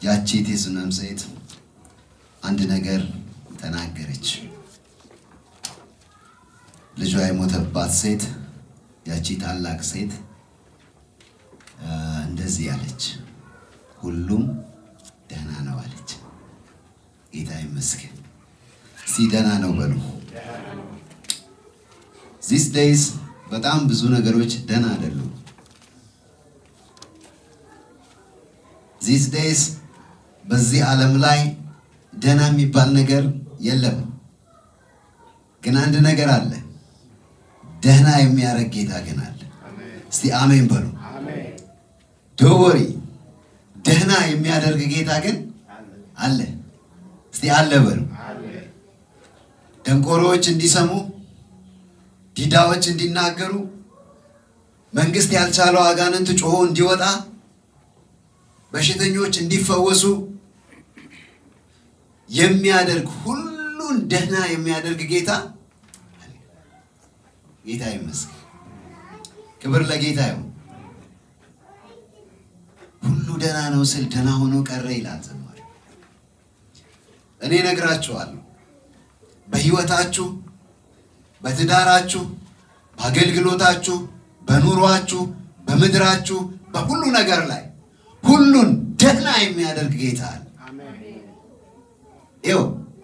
ያቺ የሱነም ሴት አንድ ነገር ተናገረች። ልጇ የሞተባት ሴት ያቺ ታላቅ ሴት እንደዚህ አለች፣ ሁሉም ደህና ነው አለች። ጌታ ይመስገን። እስቲ ደህና ነው በሉ። ዚስ ዴይዝ በጣም ብዙ ነገሮች ደህና አይደሉም። ዚስ ዴይዝ በዚህ ዓለም ላይ ደህና የሚባል ነገር የለም። ግን አንድ ነገር አለ፣ ደህና የሚያደርግ ጌታ ግን አለ። እስቲ አሜን በሉ። ዶወሪ ደህና የሚያደርግ ጌታ ግን አለ። እስቲ አለ በሉ። ደንቆሮዎች እንዲሰሙ፣ ዲዳዎች እንዲናገሩ፣ መንግስት ያልቻለው አጋንንት ጮሆ እንዲወጣ፣ በሽተኞች እንዲፈወሱ የሚያደርግ ሁሉን ደህና የሚያደርግ ጌታ ጌታ ይመስገን። ክብር ለጌታ ይሁን። ሁሉ ደህና ነው ስል ደህና ሆኖ ቀረ ይላል ዘማሪ። እኔ ነግራችኋለሁ፣ በህይወታችሁ፣ በትዳራችሁ፣ በአገልግሎታችሁ፣ በኑሯችሁ፣ በምድራችሁ፣ በሁሉ ነገር ላይ ሁሉን ደህና የሚያደርግ ጌታ አለ። ይው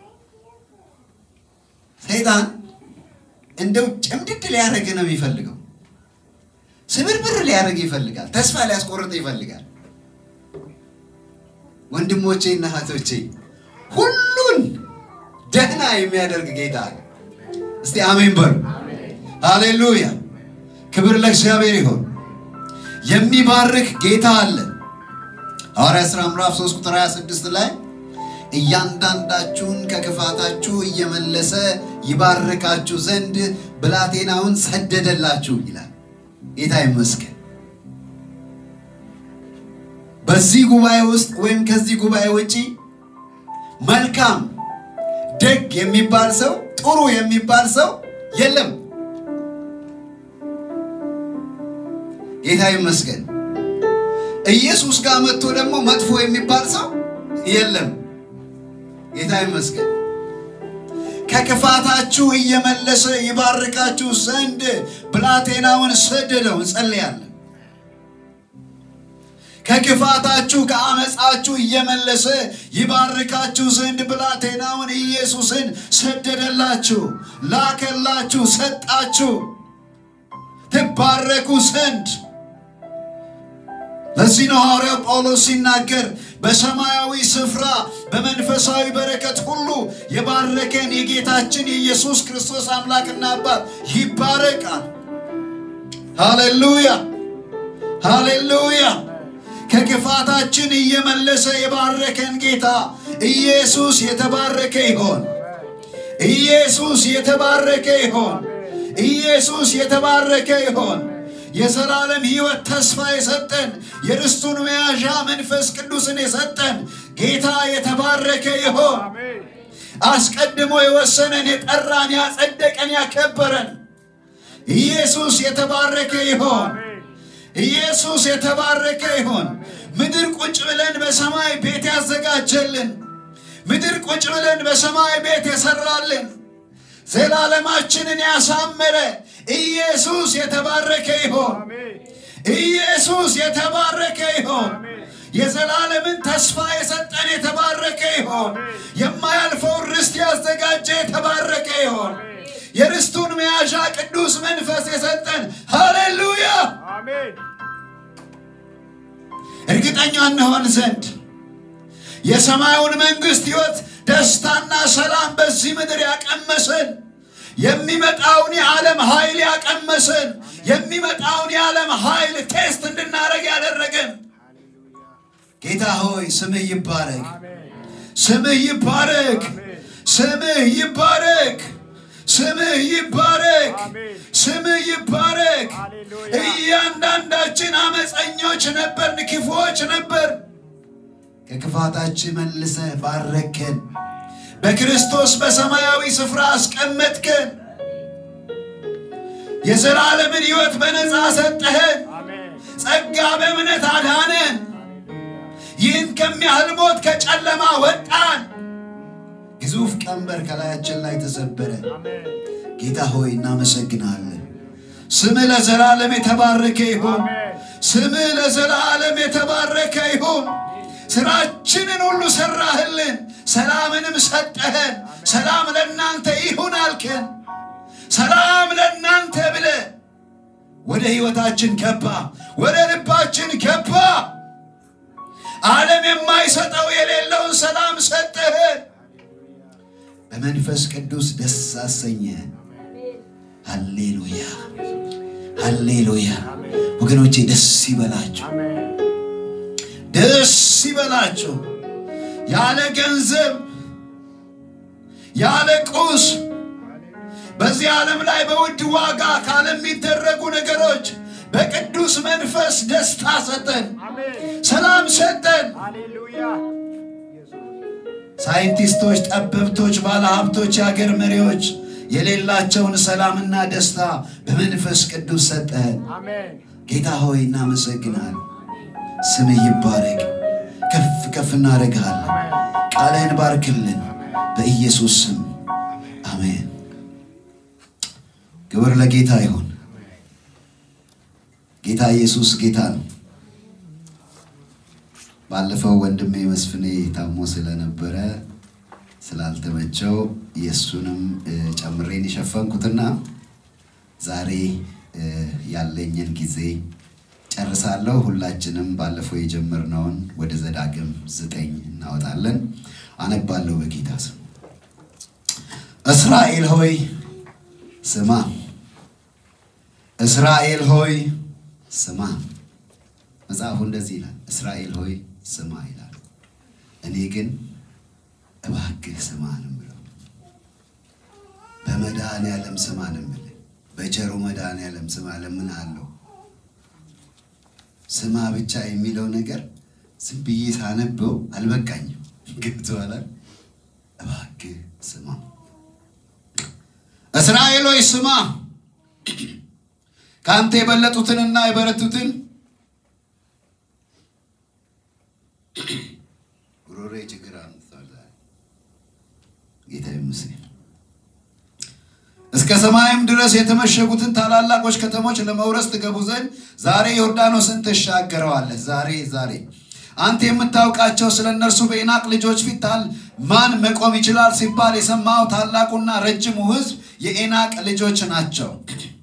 ሰይጣን እንደው ጭምድድ ሊያደርግ ነው የሚፈልገው። ስብርብር ሊያደርግ ይፈልጋል። ተስፋ ሊያስቆርጥ ይፈልጋል። ወንድሞቼ እና እህቶቼ ሁሉን ደህና የሚያደርግ ጌታ አለ። እስቲ አሜን በሉ። ሃሌሉያ! ክብር ለእግዚአብሔር ይሁን። የሚባርክ ጌታ አለ። ሐዋርያ ሥራ ምዕራፍ 3 ቁጥር 26 ላይ እያንዳንዳችሁን ከክፋታችሁ እየመለሰ ይባርካችሁ ዘንድ ብላቴናውን ሰደደላችሁ ይላል። ጌታ ይመስገን። በዚህ ጉባኤ ውስጥ ወይም ከዚህ ጉባኤ ውጪ መልካም ደግ የሚባል ሰው ጥሩ የሚባል ሰው የለም። ጌታ ይመስገን። ኢየሱስ ጋር መጥቶ ደግሞ መጥፎ የሚባል ሰው የለም። ጌታ ይመስገን። ከክፋታችሁ እየመለሰ ይባርካችሁ ዘንድ ብላቴናውን ሰደደው። እንጸልያለን። ከክፋታችሁ ከአመፃችሁ እየመለሰ ይባርካችሁ ዘንድ ብላቴናውን ኢየሱስን ሰደደላችሁ፣ ላከላችሁ፣ ሰጣችሁ ትባረኩ ዘንድ። ለዚህ ነው ሐዋርያው ጳውሎስ ሲናገር በሰማያዊ ስፍራ በመንፈሳዊ በረከት ሁሉ የባረከን የጌታችን የኢየሱስ ክርስቶስ አምላክና አባት ይባረቃል። ሃሌሉያ ሃሌሉያ። ከክፋታችን እየመለሰ የባረከን ጌታ ኢየሱስ የተባረከ ይሆን። ኢየሱስ የተባረከ ይሆን። ኢየሱስ የተባረከ ይሆን። የዘላለም ሕይወት ተስፋ የሰጠን የርስቱን መያዣ መንፈስ ቅዱስን የሰጠን ጌታ የተባረከ ይሆን። አስቀድሞ የወሰነን የጠራን፣ ያጸደቀን፣ ያከበረን ኢየሱስ የተባረከ ይሆን። ኢየሱስ የተባረከ ይሆን። ምድር ቁጭ ብለን በሰማይ ቤት ያዘጋጀልን፣ ምድር ቁጭ ብለን በሰማይ ቤት የሰራልን፣ ዘላለማችንን ያሳመረ ኢየሱስ የተባረከ ይሆን። ኢየሱስ የተባረከ ይሆን። የዘላለምን ተስፋ የሰጠን የተባረከ ይሆን። የማያልፈውን ርስት ያዘጋጀ የተባረከ ይሆን። የርስቱን መያዣ ቅዱስ መንፈስ የሰጠን ሃሌሉያ። እርግጠኛ እንሆን ዘንድ የሰማዩን መንግሥት ሕይወት ደስታና ሰላም በዚህ ምድር ያቀመሰን የሚመጣውን የዓለም ኃይል ያቀመሰን የሚመጣውን የዓለም ኃይል ቴስት እንድናደርግ ያደረገን ጌታ ሆይ ስምህ ይባረክ፣ ስምህ ይባረክ፣ ስምህ ይባረክ፣ ስምህ ይባረክ፣ ስምህ ይባረክ። እያንዳንዳችን አመፀኞች ነበርን፣ ክፉዎች ነበር። ከክፋታችን መልሰህ ባረከን። በክርስቶስ በሰማያዊ ስፍራ አስቀመጥከን። የዘላለምን ሕይወት በነፃ ሰጠህን። ጸጋ በእምነት አዳነን። ይህን ከሚያህል ሞት ቀንበር ከላያችን ላይ ተሰበረ። አሜን ጌታ ሆይ እናመሰግናለን። ስምህ ለዘላለም የተባረከ ይሁን። ስምህ ለዘላለም የተባረከ ይሁን። ስራችንን ሁሉ ሰራህልን፣ ሰላምንም ሰጠህን። ሰላም ለእናንተ ይሁን አልከን። ሰላም ለእናንተ ብለ ወደ ሕይወታችን ገባ፣ ወደ ልባችን ገባ። ዓለም የማይሰጠው የሌለውን ሰላም ሰጠህን። በመንፈስ ቅዱስ ደስ አሰኘህን። ሃሌሉያ ሃሌሉያ። ወገኖቼ ደስ ይበላችሁ፣ አሜን ደስ ይበላችሁ። ያለ ገንዘብ ያለ ቁስ በዚህ ዓለም ላይ በውድ ዋጋ ካለሚደረጉ ነገሮች በቅዱስ መንፈስ ደስታ ሰጠን፣ አሜን ሰላም ሰጠን። ሃሌሉያ ሳይንቲስቶች፣ ጠበብቶች፣ ባለሀብቶች፣ የአገር መሪዎች የሌላቸውን ሰላምና ደስታ በመንፈስ ቅዱስ ሰጠን። አሜን ጌታ ሆይ እናመሰግናል። ስምህ ይባረክ። ከፍ ከፍ እናደርግሃለን። ቃልህን ባርክልን በኢየሱስ ስም አሜን። ክብር ለጌታ ይሁን። ጌታ ኢየሱስ ጌታ ነው። ባለፈው ወንድሜ መስፍኔ ታሞ ስለነበረ ስላልተመቸው የእሱንም እ፣ ጨምሬን የሸፈንኩትና ዛሬ እ፣ ያለኝን ጊዜ ጨርሳለሁ። ሁላችንም ባለፈው የጀመርነውን ወደ ዘዳግም ዘጠኝ እናወጣለን። አነባለሁ በጌታ ስም። እስራኤል ሆይ ስማ፣ እስራኤል ሆይ ስማ። መጽሐፉ እንደዚህ ይላል፣ እስራኤል ሆይ ስማ ይላል። እኔ ግን እባክህ ስማ ነው የምለው። በመድኃኔዓለም ስማ ነው የምልህ። በቸሩ መድኃኔዓለም ስማ እለምንሃለሁ። ስማ ብቻ የሚለው ነገር ዝም ብዬ ሳነበው አልበቃኝም። ገብቶሃል? እባክህ ስማ። እስራኤል ሆይ ስማ፣ ከአንተ የበለጡትንና የበረቱትን ጉሮሬ ችግር አምጥቷል ዛሬ። ጌታ ይመስገን። እስከ ሰማይም ድረስ የተመሸጉትን ታላላቆች ከተሞች ለመውረስ ትገቡ ዘንድ ዛሬ ዮርዳኖስን ትሻገረዋለህ። ዛሬ ዛሬ አንተ የምታውቃቸው ስለ እነርሱ በኢናቅ ልጆች ፊት ታል ማን መቆም ይችላል ሲባል የሰማው ታላቁና ረጅሙ ሕዝብ የኢናቅ ልጆች ናቸው።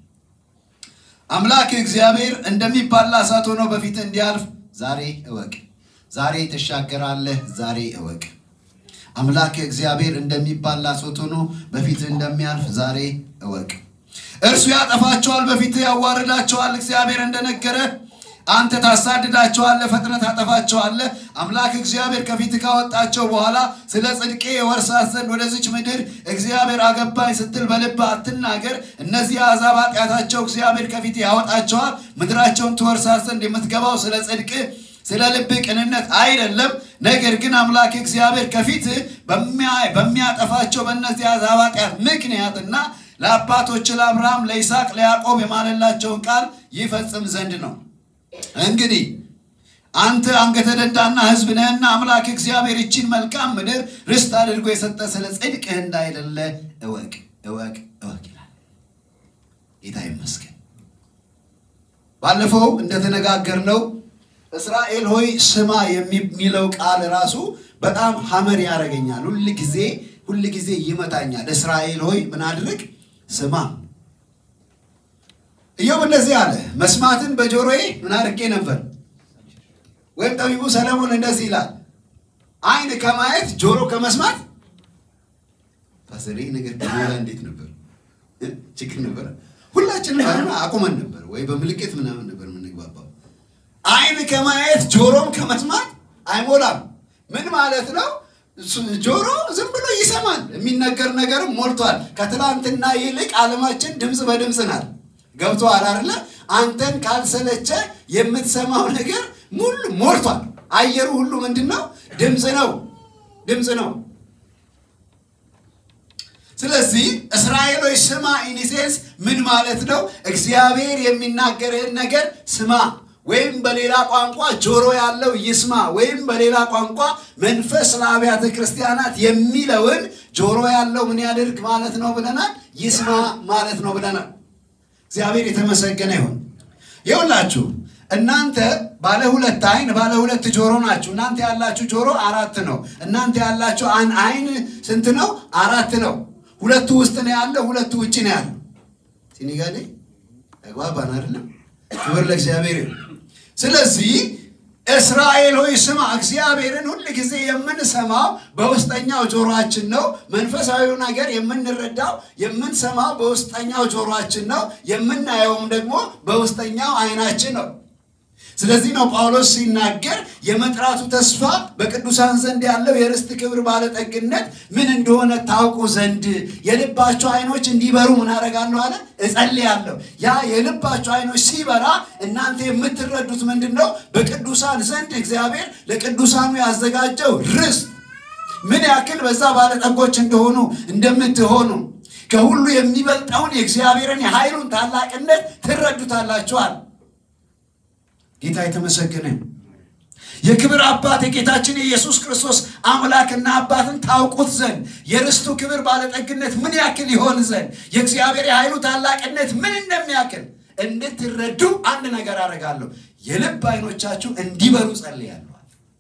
አምላክ እግዚአብሔር እንደሚባላ እሳት ሆኖ በፊት እንዲያልፍ ዛሬ እወቅ። ዛሬ ትሻገራለህ። ዛሬ እወቅ። አምላክ እግዚአብሔር እንደሚባላ እሳት ሆኖ በፊት እንደሚያልፍ ዛሬ እወቅ። እርሱ ያጠፋቸዋል፣ በፊት ያዋርዳቸዋል። እግዚአብሔር እንደነገረ አንተ ታሳድዳቸዋለህ፣ ፈጥነህ ታጠፋቸዋለህ። አምላክ እግዚአብሔር ከፊት ካወጣቸው በኋላ ስለ ጽድቄ የወርሳት ዘንድ ወደዚች ምድር እግዚአብሔር አገባኝ ስትል በልብ አትናገር። እነዚህ አሕዛብ ኃጢአታቸው እግዚአብሔር ከፊት ያወጣቸዋል። ምድራቸውን ትወርሳት ዘንድ የምትገባው ስለ ጽድቅ ስለ ልብ ቅንነት አይደለም። ነገር ግን አምላክ እግዚአብሔር ከፊት በሚያጠፋቸው በእነዚህ አሕዛብ ኃጢአት ምክንያትና ለአባቶች ለአብርሃም፣ ለይስሐቅ፣ ለያዕቆብ የማለላቸውን ቃል ይፈጽም ዘንድ ነው። እንግዲህ አንተ አንገተ ደንዳና ሕዝብ ነህና አምላክ እግዚአብሔር ይችን መልካም ምድር ርስት አድርጎ የሰጠ ስለ ጽድቅህ እንዳይደለ እወቅ እወቅ እወቅ ይላል። ጌታ ይመስገን። ባለፈው እንደተነጋገርነው እስራኤል ሆይ ስማ የሚለው ቃል ራሱ በጣም ሀመር ያደርገኛል። ሁል ጊዜ ሁል ጊዜ ይመታኛል። እስራኤል ሆይ ምን አድርግ ስማ። ኢዮብ እንደዚህ አለ፣ መስማትን በጆሮዬ ምን አድርጌ ነበር? ወይም ጠቢቡ ሰለሞን እንደዚህ ይላል፣ ዓይን ከማየት ጆሮ ከመስማት ፓሰሪ ነገር ከሞላ እንዴት ነበር? ችግር ነበረ። ሁላችንም ባይሆን አቁመን ነበር ወይ በምልክት ምናምን ነበር የምንግባባው። ዓይን ከማየት ጆሮም ከመስማት አይሞላም። ምን ማለት ነው? ጆሮ ዝም ብሎ ይሰማል። የሚነገር ነገርም ሞልቷል። ከትላንትና ይልቅ ዓለማችን ድምፅ በድምፅ ናት። ገብቶሃል አይደለ? አንተን ካልሰለቸ የምትሰማው ነገር ሙሉ ሞልቷል። አየሩ ሁሉ ምንድን ነው? ድምፅ ነው፣ ድምፅ ነው። ስለዚህ እስራኤሎች ስማ ኢኒሴንስ ምን ማለት ነው? እግዚአብሔር የሚናገርህን ነገር ስማ። ወይም በሌላ ቋንቋ ጆሮ ያለው ይስማ፣ ወይም በሌላ ቋንቋ መንፈስ ለአብያተ ክርስቲያናት የሚለውን ጆሮ ያለው ምን ያድርግ ማለት ነው ብለናል? ይስማ ማለት ነው ብለናል። እግዚአብሔር የተመሰገነ ይሁን። ይሁላችሁ እናንተ ባለ ሁለት አይን ባለ ሁለት ጆሮ ናችሁ። እናንተ ያላችሁ ጆሮ አራት ነው። እናንተ ያላችሁ አይን ስንት ነው? አራት ነው። ሁለቱ ውስጥ ነው ያለው፣ ሁለቱ ውጭ ነው ያለው። ሲኒጋዴ ተግባባን አይደለም? ክብር ለእግዚአብሔር ይሁን። ስለዚህ እስራኤል ሆይ ስማ፣ እግዚአብሔርን ሁል ጊዜ የምንሰማው በውስጠኛው ጆሮአችን ነው። መንፈሳዊው ነገር የምንረዳው የምንሰማው በውስጠኛው ጆሮአችን ነው። የምናየውም ደግሞ በውስጠኛው አይናችን ነው። ስለዚህ ነው ጳውሎስ ሲናገር የመጥራቱ ተስፋ በቅዱሳን ዘንድ ያለው የርስት ክብር ባለጠግነት ምን እንደሆነ ታውቁ ዘንድ የልባቸው አይኖች እንዲበሩ ምን አደርጋለሁ አለ እጸልያለሁ። ያ የልባቸው አይኖች ሲበራ እናንተ የምትረዱት ምንድን ነው? በቅዱሳን ዘንድ እግዚአብሔር ለቅዱሳኑ ያዘጋጀው ርስት ምን ያክል በዛ ባለጠጎች እንደሆኑ እንደምትሆኑ ከሁሉ የሚበልጠውን የእግዚአብሔርን የኃይሉን ታላቅነት ትረዱታላችኋል። ጌታ የተመሰገነ የክብር አባት የጌታችን የኢየሱስ ክርስቶስ አምላክና አባትን ታውቁት ዘንድ የርስቱ ክብር ባለጠግነት ምን ያክል ይሆን ዘንድ የእግዚአብሔር የኃይሉ ታላቅነት ምን እንደሚያክል እንድትረዱ አንድ ነገር አደርጋለሁ። የልብ አይኖቻችሁ እንዲበሩ ጸልያለሁ።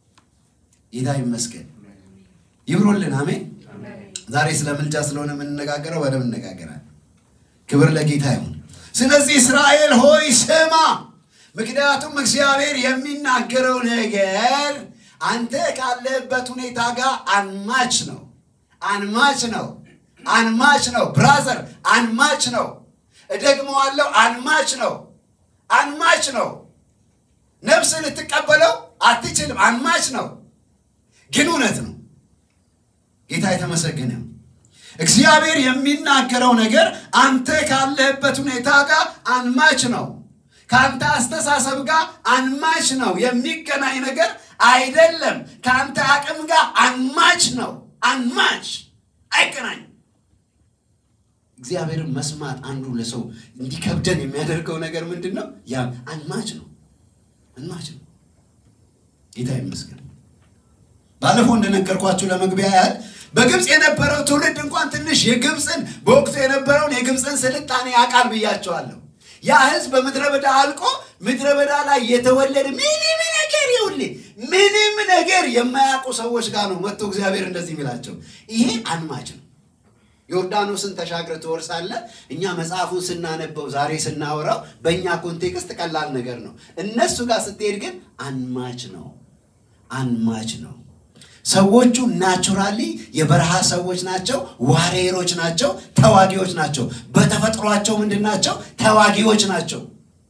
ጌታ ይመስገን። ይብሩልን። አሜን። ዛሬ ስለ ምልጃ ስለሆነ የምንነጋገረው በደንብ እንነጋገራለን። ክብር ለጌታ ይሁን። ስለዚህ እስራኤል ሆይ ስማ ምክንያቱም እግዚአብሔር የሚናገረው ነገር አንተ ካለህበት ሁኔታ ጋር አንማች ነው። አንማች ነው። አንማች ነው። ብራዘር አንማች ነው። እደግመዋለሁ፣ አንማች ነው። አንማች ነው። ነፍስ ልትቀበለው አትችልም። አንማች ነው፣ ግን እውነት ነው። ጌታ የተመሰገነ እግዚአብሔር የሚናገረው ነገር አንተ ካለህበት ሁኔታ ጋር አንማች ነው። ከአንተ አስተሳሰብ ጋር አንማች ነው። የሚገናኝ ነገር አይደለም። ከአንተ አቅም ጋር አንማች ነው። አንማች አይገናኝም። እግዚአብሔርን መስማት አንዱ ለሰው እንዲከብደን የሚያደርገው ነገር ምንድን ነው? ያ አንማች ነው። አንማች ነው። ጌታ ይመስገን። ባለፈው እንደነገርኳችሁ ለመግቢያ ያህል በግብፅ የነበረው ትውልድ እንኳን ትንሽ የግብፅን በወቅቱ የነበረውን የግብፅን ስልጣኔ ያውቃል ብያቸዋለሁ። ያ ህዝብ በምድረ በዳ አልቆ ምድረ በዳ ላይ የተወለደ ምንም ነገር ይውል ምንም ነገር የማያውቁ ሰዎች ጋር ነው መጥቶ እግዚአብሔር እንደዚህ የሚላቸው። ይሄ አንማች ነው። ዮርዳኖስን ተሻግረ ትወርሳለህ። እኛ መጽሐፉን ስናነበው ዛሬ ስናወራው በእኛ ኮንቴክስት ቀላል ነገር ነው። እነሱ ጋር ስትሄድ ግን አንማች ነው። አንማች ነው። ሰዎቹ ናቹራሊ የበረሃ ሰዎች ናቸው። ዋሬሮች ናቸው። ተዋጊዎች ናቸው። በተፈጥሯቸው ምንድን ናቸው? ተዋጊዎች ናቸው።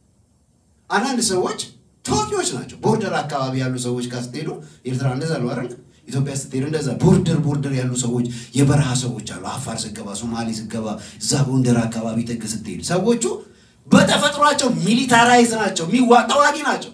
አንዳንድ ሰዎች ተዋጊዎች ናቸው። ቦርደር አካባቢ ያሉ ሰዎች ጋር ስትሄዱ ኤርትራ እንደዛ ነው አይደል? ኢትዮጵያ ስትሄዱ እንደዛ ቦርደር ቦርደር ያሉ ሰዎች የበረሃ ሰዎች አሉ። አፋር ስገባ፣ ሶማሌ ስገባ፣ እዛ ጎንደር አካባቢ ጥግ ስትሄዱ ሰዎቹ በተፈጥሯቸው ሚሊታራይዝ ናቸው። ሚዋ ተዋጊ ናቸው።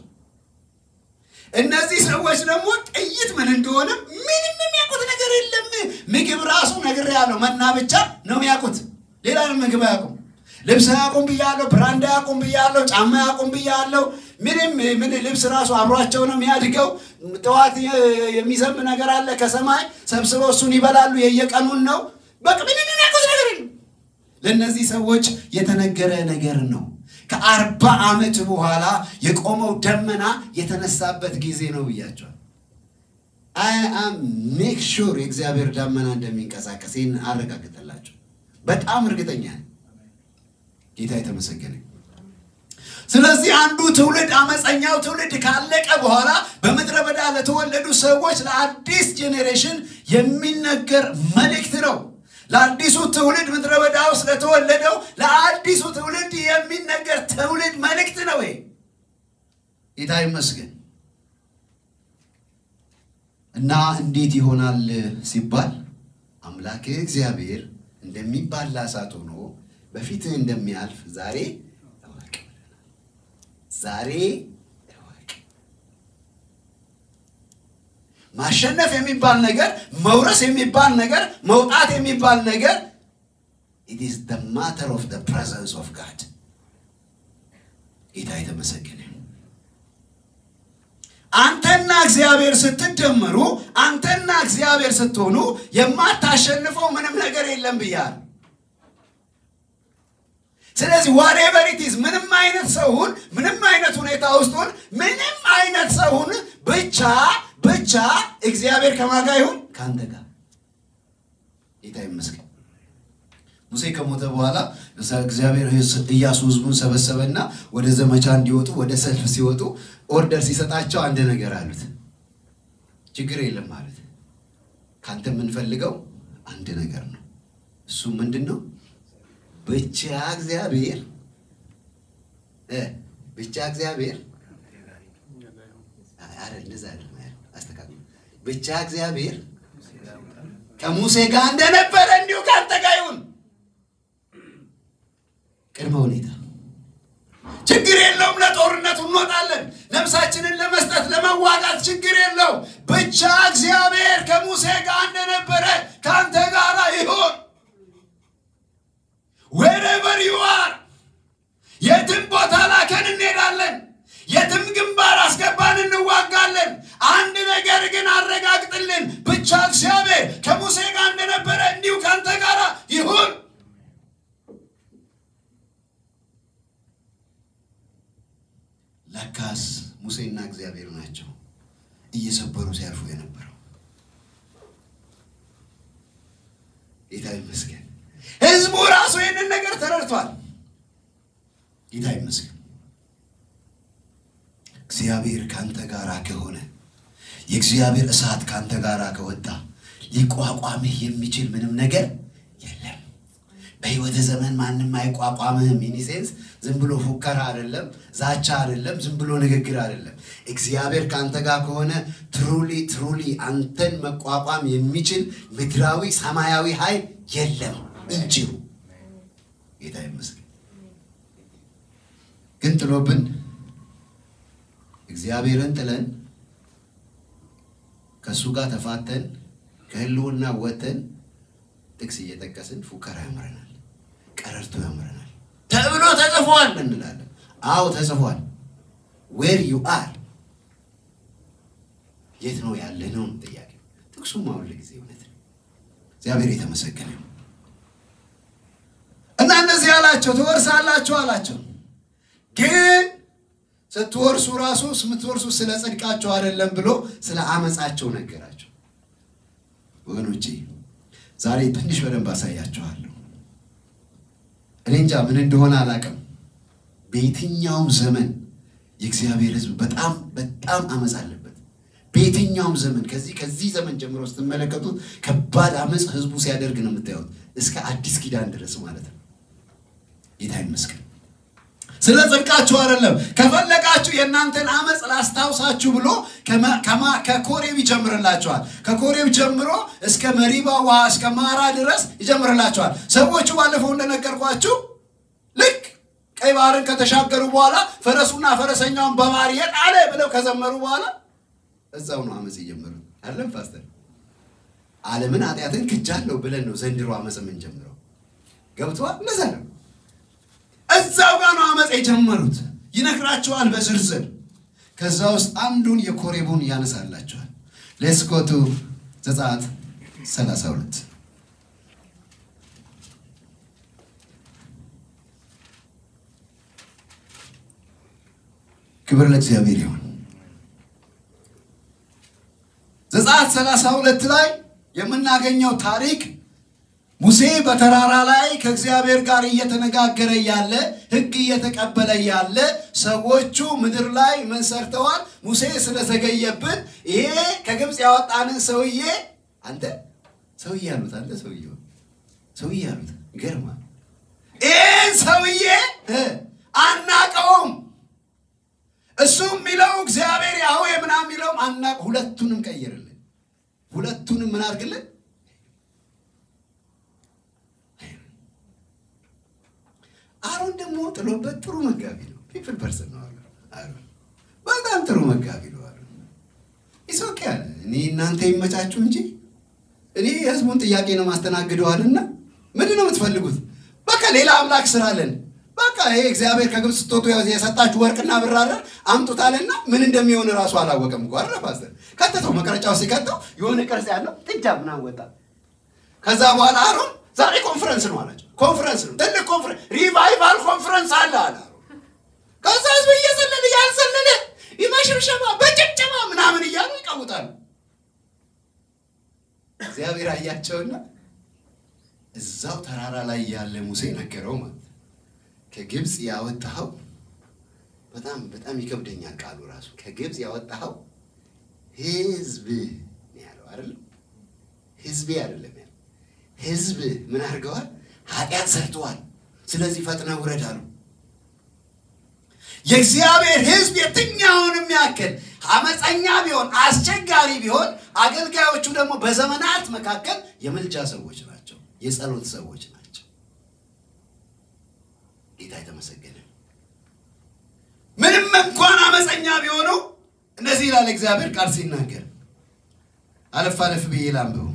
እነዚህ ሰዎች ደግሞ ጥይት ምን እንደሆነ ምንም የሚያውቁት ነገር የለም። ምግብ ራሱ ነገር ያለው መና ብቻ ነው የሚያውቁት። ሌላ ምግብ አያውቁም። ልብስ አያውቁም ብያለሁ። ብራንድ አያውቁም ብያለሁ። ጫማ አያውቁም ብያለሁ። ምንም ምን ልብስ ራሱ አብሯቸው ነው የሚያድገው። ጠዋት የሚዘንብ ነገር አለ ከሰማይ ሰብስበው እሱን ይበላሉ። የየቀኑን ነው። በቃ ምንም የሚያውቁት ነገር የለም። ለእነዚህ ሰዎች የተነገረ ነገር ነው። ከአርባ ዓመት በኋላ የቆመው ደመና የተነሳበት ጊዜ ነው ብያቸዋል። አይ አም ሜክ ሹር የእግዚአብሔር ደመና እንደሚንቀሳቀስ ይህን አረጋግጠላቸው። በጣም እርግጠኛ ነኝ። ጌታ የተመሰገነ። ስለዚህ አንዱ ትውልድ አመፀኛው ትውልድ ካለቀ በኋላ በምድረ በዳ ለተወለዱ ሰዎች ለአዲስ ጄኔሬሽን የሚነገር መልእክት ነው። ለአዲሱ ትውልድ ምድረ በዳ ውስጥ ለተወለደው ለአዲሱ ትውልድ የሚነገር ትውልድ መልእክት ነው። ጌታ ይመስገን። እና እንዴት ይሆናል ሲባል አምላክ እግዚአብሔር እንደሚባላ እሳት ሆኖ በፊትህ እንደሚያልፍ ዛሬ እወቅ። ዛሬ እወቅ። ማሸነፍ የሚባል ነገር፣ መውረስ የሚባል ነገር፣ መውጣት የሚባል ነገር it is the matter of the presence of God ጌታ የተመሰገነ አንተና እግዚአብሔር ስትደመሩ፣ አንተና እግዚአብሔር ስትሆኑ የማታሸንፈው ምንም ነገር የለም ብያል። ስለዚህ ዋሬቨር ኢት ኢዝ ምንም አይነት ሰውን ምንም አይነት ሁኔታ ውስጡን ምንም አይነት ሰውን ብቻ ብቻ እግዚአብሔር ከማጋ ይሁን ከአንተ ጋር ጌታ ይመስገን። ሙሴ ከሞተ በኋላ እግዚአብሔር ኢያሱ ሕዝቡን ሰበሰበና ወደ ዘመቻ እንዲወጡ ወደ ሰልፍ ሲወጡ ኦርደር ሲሰጣቸው አንድ ነገር አሉት። ችግር የለም ማለት ካንተ የምንፈልገው አንድ ነገር ነው። እሱ ምንድን ነው? ብቻ እግዚአብሔር ብቻ እግዚአብሔር እንደዛ አስተካክል። ብቻ እግዚአብሔር ከሙሴ ጋር እንደነበረ እንዲሁ ከአንተ ጋር ይሁን። ቅድመ ሁኔታ ችግር የለውም። ለጦርነቱ እንወጣለን። ነፍሳችንን ለመስጠት ለመዋጋት ችግር የለው። ብቻ እግዚአብሔር ከሙሴ ጋር እንደነበረ ከአንተ ጋር ይሁን። ዌሬቨር ዩ አር የትም ቦታ ላከን እንሄዳለን። የትም ግንባር አስገባን እንዋጋለን። አንድ ነገር ግን አረጋግጥልን፣ ብቻ እግዚአብሔር ከሙሴ ጋር እንደነበረ እንዲሁ ከአንተ ጋር ይሁን። ለካስ ሙሴና እግዚአብሔር ናቸው እየሰበሩ ሲያልፉ የነበረው። ጌታ ይመስገን። ህዝቡ ራሱ ይህንን ነገር ተረድቷል። ጌታ ይመስገን። እግዚአብሔር ካንተ ጋር ከሆነ የእግዚአብሔር እሳት ካንተ ጋር ከወጣ ሊቋቋምህ የሚችል ምንም ነገር የለም። በህይወተ ዘመን ማንም አይቋቋምህም። ኢኒሴንስ ዝም ብሎ ፉከራ አይደለም፣ ዛቻ አይደለም፣ ዝም ብሎ ንግግር አይደለም። እግዚአብሔር ካንተ ጋር ከሆነ ትሩሊ ትሩሊ አንተን መቋቋም የሚችል ምድራዊ ሰማያዊ ኃይል የለም እንጂሁ። ጌታ ይመስገን። ግን ጥሎብን እግዚአብሔርን ጥለን ከእሱ ጋር ተፋተን ከህልውና ወተን ጥቅስ እየጠቀስን ፉከራ ያምረናል፣ ቀረርቶ ያምረናል ተብሎ ተጽፏል እንላለን። አዎ ተጽፏል። ዌር ዩ አር የት ነው ያለ ነው ጥያቄ። ጥቅሱም አሁን ለጊዜ እውነት ነው። እግዚአብሔር የተመሰገነ እና እንደዚህ አላቸው፣ ትወርሳላችሁ አላቸው። ግን ስትወርሱ ራሱ የምትወርሱ ስለ ጽድቃቸው አይደለም ብሎ ስለ አመፃቸው ነገራቸው። ወገኖቼ ዛሬ ትንሽ በደንብ አሳያችኋለሁ። እኔ እንጃ ምን እንደሆነ አላውቅም። በየትኛውም ዘመን የእግዚአብሔር ሕዝብ በጣም በጣም አመፅ አለበት። በየትኛውም ዘመን ከዚህ ከዚህ ዘመን ጀምሮ ስትመለከቱት ከባድ አመፅ ሕዝቡ ሲያደርግ ነው የምታዩት፣ እስከ አዲስ ኪዳን ድረስ ማለት ነው። ጌታ ይመስገን። ስለ ጽድቃችሁ አይደለም። ከፈለጋችሁ የእናንተን አመፅ ላስታውሳችሁ ብሎ ከኮሬብ ይጀምርላችኋል። ከኮሬብ ጀምሮ እስከ መሪባ ውሃ እስከ ማራ ድረስ ይጀምርላችኋል። ሰዎቹ ባለፈው እንደነገርኳችሁ ልክ ቀይ ባህርን ከተሻገሩ በኋላ ፈረሱና ፈረሰኛውን በባህር የጣለ ብለው ከዘመሩ በኋላ እዛው ነው አመፅ የጀመሩት። አለም ፓስተር ዓለምን ኃጢአትን ክጃለሁ ብለን ነው ዘንድሮ አመፅ የምንጀምረው። ገብተዋል። እንደዛ ነው። እዛው ጋር ነው አመፅ የጀመሩት። ይነግራቸዋል በዝርዝር። ከዛ ውስጥ አንዱን የኮሬቡን ያነሳላቸዋል። ሌስኮቱ ዘጸአት 32 ክብር ለእግዚአብሔር ይሁን። ዘጸአት 32 ላይ የምናገኘው ታሪክ ሙሴ በተራራ ላይ ከእግዚአብሔር ጋር እየተነጋገረ ያለ ሕግ እየተቀበለ ያለ ሰዎቹ ምድር ላይ ምን ሰርተዋል? ሙሴ ስለዘገየብን ይሄ ከግብፅ ያወጣንን ሰውዬ አንተ ሰውዬ አሉት። አንተ ሰውዬ ሰውዬ አሉት። ይገርማል። ይህን ሰውዬ አናቀውም። እሱ የሚለው እግዚአብሔር ያህዌ ምናምን የሚለውም አናቅ። ሁለቱንም ቀይርልን። ሁለቱንም ምን አድርግልን አሮን ደግሞ ጥሎበት ጥሩ መጋቢ ነው። ፒፕል ፐርሰን ነው አሮን። በጣም ጥሩ መጋቢ ነው አሮን። ኢሶኬ አለ እኔ እናንተ ይመቻችሁ እንጂ እኔ የህዝቡን ጥያቄ ነው ማስተናግደዋልና ምንድን ነው የምትፈልጉት? በቃ ሌላ አምላክ ስራለን። በቃ ይሄ እግዚአብሔር ከግብፅ ስትወጡ የሰጣችሁ ወርቅና ብር አለ አምጡታልና ምን እንደሚሆን እራሱ አላወቀም እኮ አይደል ፓስተር? ከተተው መቅረጫው ሲከተው የሆነ ቅርጽ ያለው ጥጃ ምናምን ወጣ። ከዛ በኋላ አሮን ዛሬ ኮንፈረንስ ነው አላቸው። ኮንፈረንስ ነው ትልቅ ኮንፈረንስ፣ ሪቫይቫል ኮንፈረንስ አለ አለ አሮን። ከዛ ህዝብ እየዘለለ ያልዘለለ ይመሽብሸባ በጭብጨባ ምናምን እያሉ ይቀውጣሉ። እግዚአብሔር አያቸውና እዛው ተራራ ላይ ያለ ሙሴ ነገረው ማለት ነው። ከግብፅ ያወጣኸው በጣም በጣም ይከብደኛል ቃሉ ራሱ ከግብፅ ያወጣኸው ህዝብ ነው ያለው አይደለም ህዝቤ አይደለም ያለው ህዝብ ምን አድርገዋል ኃጢአት ሰርተዋል ስለዚህ ፈጥነህ ውረድ አሉ የእግዚአብሔር ህዝብ የትኛውንም ያክል አመፀኛ ቢሆን አስቸጋሪ ቢሆን አገልጋዮቹ ደግሞ በዘመናት መካከል የምልጃ ሰዎች ናቸው የጸሎት ሰዎች ናቸው ጌታ የተመሰገነ ምንም እንኳን አመፀኛ ቢሆኑ እንደዚህ ይላል እግዚአብሔር ቃል ሲናገር አለፍ አለፍ ብዬ ላንብበው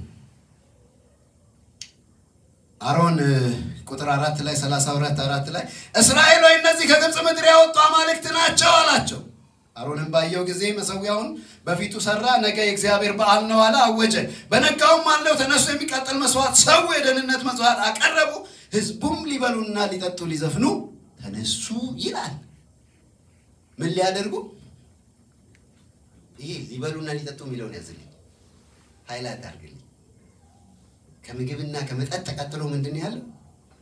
አሮን ቁጥር አራት ላይ ሰላሳ ሁለት አራት ላይ እስራኤል ሆይ እነዚህ ከግብፅ ምድር ያወጡ አማልክት ናቸው አላቸው አሮንም ባየው ጊዜ መሰዊያውን በፊቱ ሰራ ነገ የእግዚአብሔር በዓል ነው አለ አወጀ በነጋውም አለው ተነሱ የሚቃጠል መስዋዕት ሰው የደህንነት መስዋዕት አቀረቡ ህዝቡም ሊበሉና ሊጠጡ ሊዘፍኑ ተነሱ ይላል ምን ሊያደርጉ ይሄ ሊበሉና ሊጠጡ የሚለውን ያዝልኝ ሀይላት አድርግልኝ ከምግብና ከመጠጥ ተቀጥሎ ምንድን ነው ያለው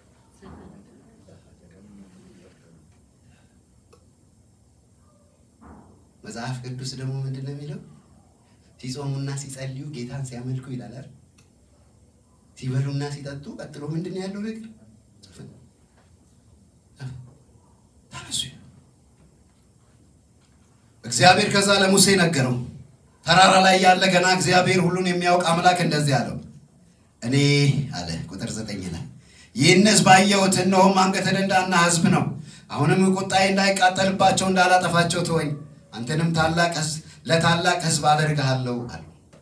መጽሐፍ ቅዱስ ደግሞ ምንድን ነው የሚለው ሲጾሙና ሲጸልዩ ጌታን ሲያመልኩ ይላል አይደል ሲበሉና ሲጠጡ ቀጥሎ ምንድን ነው ያለው ነገር ተነሱ እግዚአብሔር ከዛ ለሙሴ ነገረው ተራራ ላይ ያለ ገና እግዚአብሔር ሁሉን የሚያውቅ አምላክ እንደዚህ አለው እኔ አለ ቁጥር ዘጠኝ ላይ ይህን ህዝብ አየሁት እነሆም አንገተ ደንዳና ህዝብ ነው አሁንም ቁጣዬ እንዳይቃጠልባቸው እንዳላጠፋቸው ተወኝ አንተንም ታላቅ ህዝብ ለታላቅ ህዝብ አደርግሃለሁ አሉ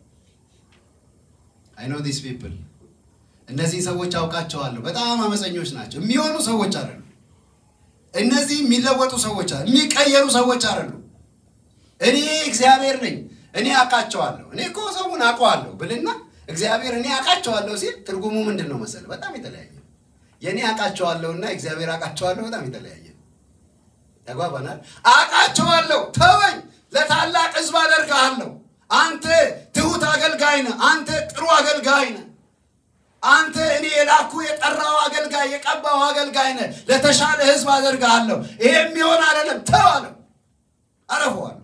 አይ ኖ ዲስ ፒፕል እነዚህ ሰዎች አውቃቸዋለሁ በጣም አመፀኞች ናቸው የሚሆኑ ሰዎች አይደሉ እነዚህ የሚለወጡ ሰዎች የሚቀየሩ ሰዎች አይደሉ እኔ እግዚአብሔር ነኝ እኔ አውቃቸዋለሁ እኔ እኮ ሰውን አውቀዋለሁ ብልና እግዚአብሔር እኔ አውቃቸዋለሁ ሲል ትርጉሙ ምንድን ነው መሰለህ በጣም የተለያየ የእኔ አውቃቸዋለሁና እግዚአብሔር አውቃቸዋለሁ በጣም የተለያየ ተጓባናል አውቃቸዋለሁ ተወኝ ለታላቅ ህዝብ አደርግሃለሁ አንተ ትሁት አገልጋይ ነህ አንተ ጥሩ አገልጋይ ነህ አንተ እኔ የላኩ የጠራው አገልጋይ የቀባው አገልጋይ ነህ ለተሻለ ህዝብ አደርግሃለሁ ይሄ የሚሆን አይደለም ተው አለው አረፈዋለሁ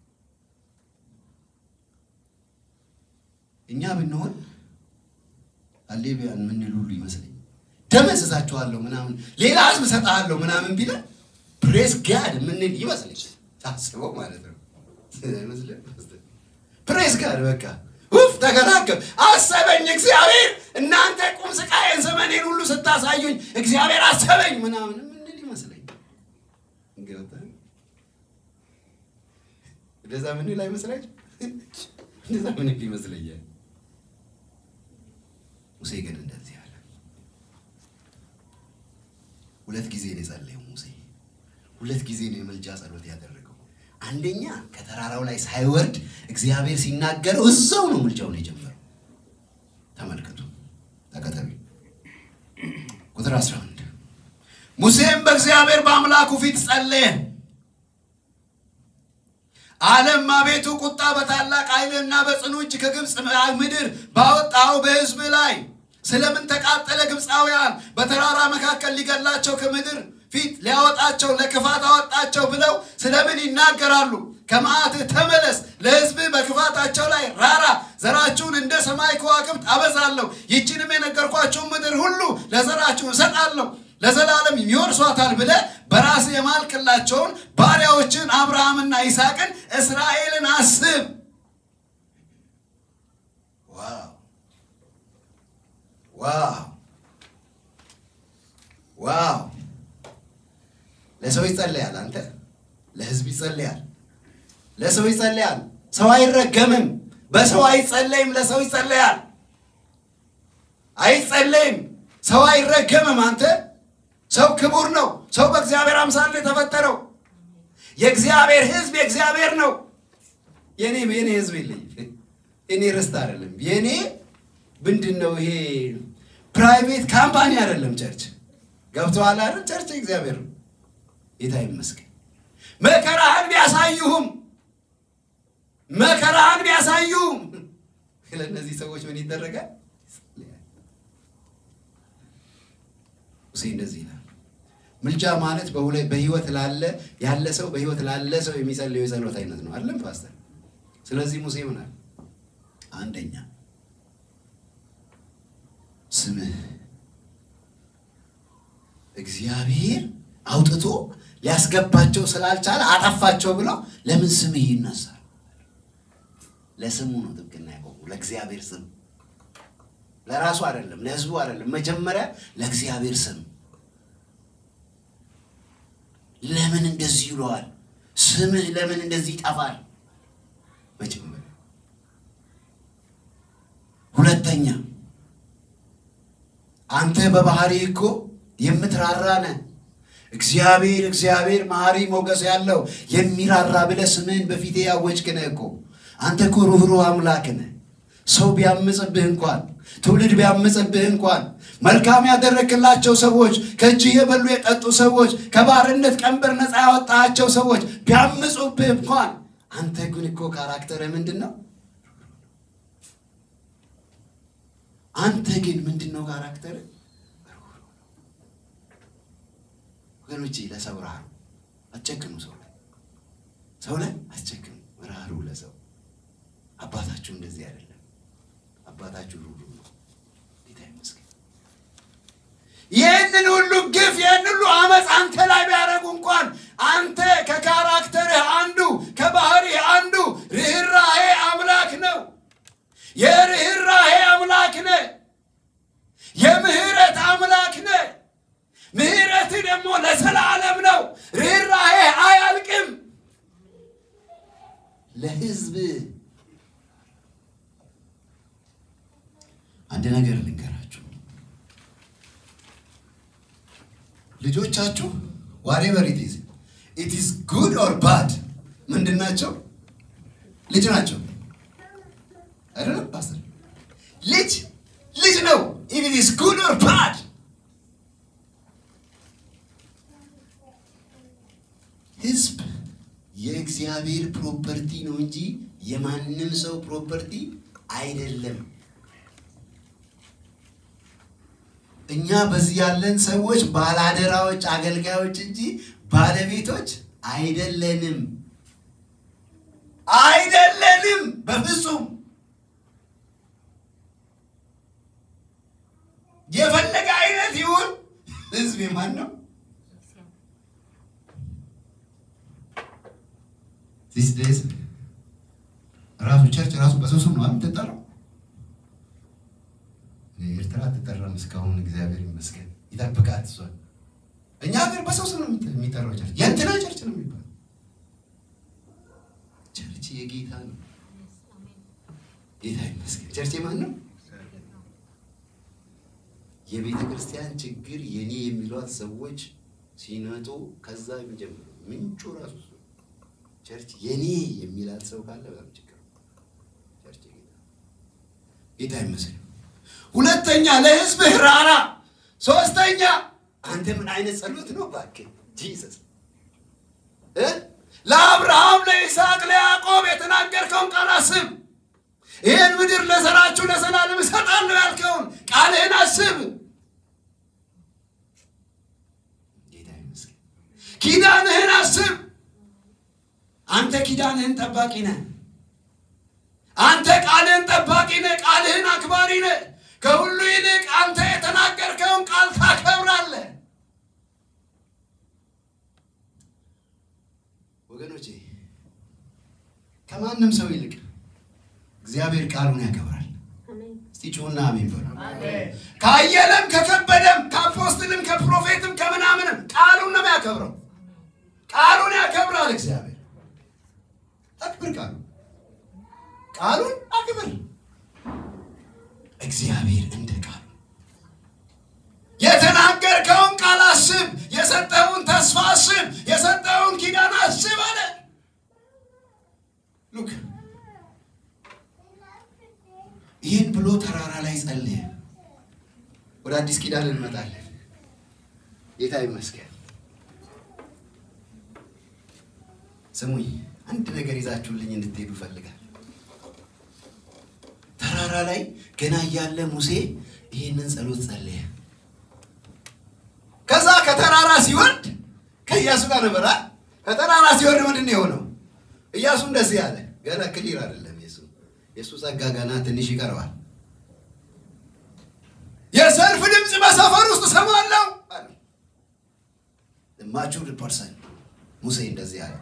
እኛ ብንሆን አሌቢያን ምንል ሁሉ ይመስለኝ ደመዝዛችኋለሁ ምናምን ሌላ ህዝብ እሰጥሃለሁ ምናምን ቢለን ፕሬስ ጋድ ምንል ይመስለኝ ታስበው ማለት ነው ፕሬስ ጋድ በቃ ውፍ ተገላገል አሰበኝ እግዚአብሔር እናንተ ቁም ስቃዬን ዘመኔን ሁሉ ስታሳዩኝ እግዚአብሔር አሰበኝ ምናምን ምንል ይመስለኝ እንደዛ ምንል አይመስላችሁ እንደዛ ምንል ይመስለኛል ሙሴ ግን እንደዚህ አለ ሁለት ጊዜ ነው የጸለየው ሙሴ ሁለት ጊዜ ነው የመልጃ ጸሎት ያደረገው አንደኛ ከተራራው ላይ ሳይወርድ እግዚአብሔር ሲናገረው እዛው ነው ምልጃውን የጀመረው ተመልከቱ ተከተሉ ቁጥር 11 ሙሴም በእግዚአብሔር በአምላኩ ፊት ጸለየ አለም አቤቱ ቁጣ በታላቅ ኃይልና በጽኑ እጅ ከግብፅ ምድር ባወጣው በህዝብ ላይ ስለምን ተቃጠለ ግብፃውያን በተራራ መካከል ሊገላቸው ከምድር ፊት ሊያወጣቸው ለክፋት አወጣቸው ብለው ስለምን ይናገራሉ ከመዓትህ ተመለስ ለህዝብ በክፋታቸው ላይ ራራ ዘራችሁን እንደ ሰማይ ከዋክብት አበዛለሁ ይችንም የነገርኳቸውን ምድር ሁሉ ለዘራችሁ እሰጣለሁ ለዘላለም ይወርሷታል ብለ በራስ የማልክላቸውን ባሪያዎችን አብርሃምና ይስሐቅን እስራኤልን አስብ ዋው ዋው ዋው ለሰው ይጸለያል አንተ ለህዝብ ይጸለያል ለሰው ይጸለያል ሰው አይረገምም በሰው አይጸለይም ለሰው ይጸለያል አይጸለይም ሰው አይረገምም አንተ ሰው ክቡር ነው። ሰው በእግዚአብሔር አምሳል ነው የተፈጠረው። የእግዚአብሔር ሕዝብ የእግዚአብሔር ነው። የኔ የኔ ሕዝብ የለኝ እኔ ርስት አይደለም። የኔ ምንድን ነው ይሄ ፕራይቬት ካምፓኒ አይደለም። ቸርች ገብተዋል አይደል? ቸርች እግዚአብሔር ነው። ጌታ ይመስገን። መከራህን ቢያሳዩህም መከራህን ቢያሳዩህም ለእነዚህ ሰዎች ምን ይደረጋል? ሙሴ እንደዚህ ይላል። ምልጃ ማለት በህይወት ላለ ያለ ሰው በህይወት ላለ ሰው የሚጸልየው የጸሎት አይነት ነው አይደለም ፓስተር? ስለዚህ ሙሴ ምን አለ? አንደኛ ስምህ እግዚአብሔር አውጥቶ ሊያስገባቸው ስላልቻለ አጠፋቸው ብለው ለምን ስምህ ይነሳል? ለስሙ ነው ጥብቅና ያቆሙ ለእግዚአብሔር ስም ለራሱ አይደለም፣ ለህዝቡ አይደለም። መጀመሪያ ለእግዚአብሔር ስም ለምን እንደዚህ ይለዋል? ስምህ ለምን እንደዚህ ይጠፋል? መጀመሪያ ሁለተኛ አንተ በባህሪ እኮ የምትራራ ነህ። እግዚአብሔር እግዚአብሔር መሐሪ ሞገስ ያለው የሚራራ ብለህ ስምህን በፊቴ ያወጅክ ነህ እኮ። አንተ እኮ ሩህሩህ አምላክ ነህ። ሰው ቢያምፅብህ እንኳን ትውልድ ቢያምፅብህ እንኳን መልካም ያደረግላቸው ሰዎች ከእጅህ የበሉ የጠጡ ሰዎች ከባርነት ቀንበር ነፃ ያወጣቸው ሰዎች ቢያምፁብህ እንኳን አንተ ግን እኮ ካራክተርህ ምንድን ነው? አንተ ግን ምንድን ነው ካራክተርህ? ወገኖቼ ለሰው ራሩ አትጨክኑ። ሰው ላይ ሰው ላይ አትጨክኑ። ራሩ ለሰው አባታችሁ እንደዚህ አይደለም። አባታችሁ ሩሩ ነው። ጌታ ይመስገን። ይህንን ሁሉ ግፍ ይህን ሁሉ አመፅ አንተ ላይ ቢያደርጉ እንኳን አንተ ከካራክተርህ አንዱ ከባህሪህ አንዱ ርኅራሄ አምላክ ነው። የርኅራሄ አምላክ ነህ። የምህረት አምላክ ነህ። ምህረትህ ደግሞ ለዘላለም ነው። ርኅራሄ አያልቅም። ለህዝብ አንድ ነገር ልንገራችሁ። ልጆቻችሁ ዋሬቨር ኢት ኢዝ ኢት ኢዝ ጉድ ኦር ባድ ምንድን ናቸው? ልጅ ናቸው አይደለም ፓስተር? ልጅ ልጅ ነው። ኢፍ ኢት ኢዝ ጉድ ኦር ባድ ህዝብ የእግዚአብሔር ፕሮፐርቲ ነው እንጂ የማንም ሰው ፕሮፐርቲ አይደለም። እኛ በዚህ ያለን ሰዎች ባላደራዎች፣ አገልጋዮች እንጂ ባለቤቶች አይደለንም። አይደለንም በፍጹም። የፈለገ አይነት ይሁን ህዝብ የማን ነው? ዚስ ዴይዝ ራሱ ቸርች ራሱ በሰው ስም ነው የምትጠራው። ኤርትራ አትጠራም እስካሁን፣ እግዚአብሔር ይመስገን ይጠብቃት እሷን። እኛ ሀገር በሰው ስም ነው የሚጠራው ቸርች፣ የእንትና ቸርች ነው የሚባለው። ቸርች የጌታ ነው። ጌታ ይመስገን። ቸርች የማን ነው? የቤተ ክርስቲያን ችግር የኔ የሚሏት ሰዎች ሲመጡ ከዛ የሚጀምሩ ምንጩ ራሱ እሱ ቸርች የኔ የሚላት ሰው ካለ በጣም ችግር ቸርች ጌታ ጌታ ይመስገን። ሁለተኛ ለህዝብህ ራራ። ሶስተኛ አንተ ምን አይነት ጸሎት ነው እባክህ ጂሰስ እ ለአብርሃም ለይስሐቅ ለያዕቆብ የተናገርከውን ቃል አስብ። ይህን ምድር ለዘራችሁ ለዘላለም እሰጣለሁ ያልከውን ቃልህን አስብ። ጌታ ይመስገን። ኪዳንህን አስብ። አንተ ኪዳንህን ጠባቂ ነህ። አንተ ቃልህን ጠባቂ ነህ። ቃልህን አክባሪ ነህ። ከሁሉ ይልቅ አንተ የተናገርከውን ቃል ታከብራለህ። ወገኖቼ ከማንም ሰው ይልቅ እግዚአብሔር ቃሉን ያከብራል። እስቲ ጩና አሜን በሉ። ካየለም ከከበደም ከአፖስትልም ከፕሮፌትም ከምናምንም ቃሉን ነው ያከብረው። ቃሉን ያከብራል እግዚአብሔር። አክብር ቃሉ ቃሉን አክብር። እግዚአብሔር እንደ ቃሉ የተናገርከውን ቃል አስብ። ተራራ ላይ ጸልየ። ወደ አዲስ ኪዳን እንመጣለን። ጌታ ይመስገን። ስሙኝ፣ አንድ ነገር ይዛችሁልኝ እንድትሄዱ እፈልጋለሁ። ተራራ ላይ ገና እያለ ሙሴ ይህንን ጸሎት ጸለየ። ከዛ ከተራራ ሲወርድ ከኢያሱ ጋር ነበራ። ከተራራ ሲወርድ ምንድን ነው የሆነው? ኢያሱ እንደዚህ አለ። ገና ክሊር አይደለም የሱ የእሱ ጸጋ ገና ትንሽ ይቀርባል። የሰልፍ ድምፅ በሰፈር ውስጥ እሰማለሁ አለ። ማቹር ፐርሰን ሙሴ እንደዚህ አለ።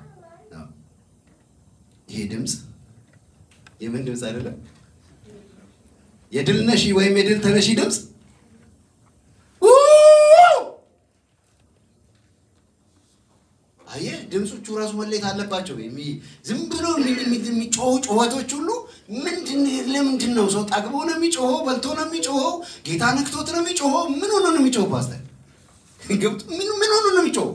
ይሄ ድምፅ የምን ድምፅ አይደለም? የድል ነሺ ወይም የድል ተነሺ ድምፅ አየህ፣ ድምፆቹ ራሱ መለየት አለባቸው። ዝም ብሎ የሚጮሁ ጩኸቶች ሁሉ ምንድን ለምንድን ነው? ሰው ጠግቦ ነው የሚጮኸው? በልቶ ነው የሚጮኸው? ጌታ ነክቶት ነው የሚጮኸው? ምን ሆኖ ነው የሚጮኸው? ፓስተር ምን ሆኖ ነው የሚጮኸው?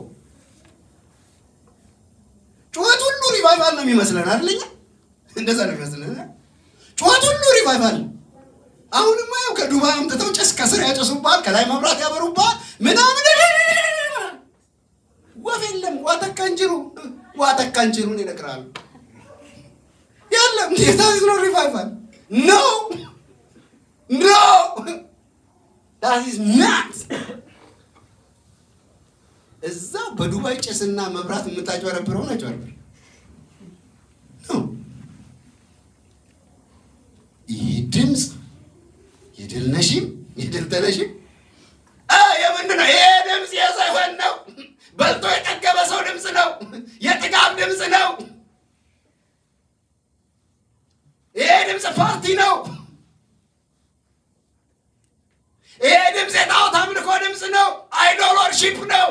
ጩኸት ሁሉ ሪቫይቫል ነው የሚመስለን አይደለኛ? እንደዛ ነው የሚመስለን። ጩኸት ሁሉ ሪቫይቫል ነው። አሁንማ ያው ከዱባይ አምጥተው ጭስ ከስር ያጨሱባል፣ ከላይ መብራት ያበሩባል ምናምን ወፍ የለም። ዋተካ እንጅሩ ዋተካ እንጅሩን ይነግራሉ። የለም ጌታ ነው ሪቫይቫል ኖ ኖ ዳት ኢዝ ናት። እዛ በዱባይ ጭስና መብራት የምታጭበረብረው አጭበርብር ነው። ይህ ድምፅ የድል ነሺም የድል ተነሺም የምንድን ነው? ይሄ ድምፅ የዘፈን ነው። በልቶ የጠገበ ሰው ድምፅ ነው። የጥጋብ ድምፅ ነው። ይሄ ድምፅ ፓርቲ ነው። ይሄ ድምፅ የጣዖት አምልኮ ድምፅ ነው። አይዶል ወርሺፕ ነው።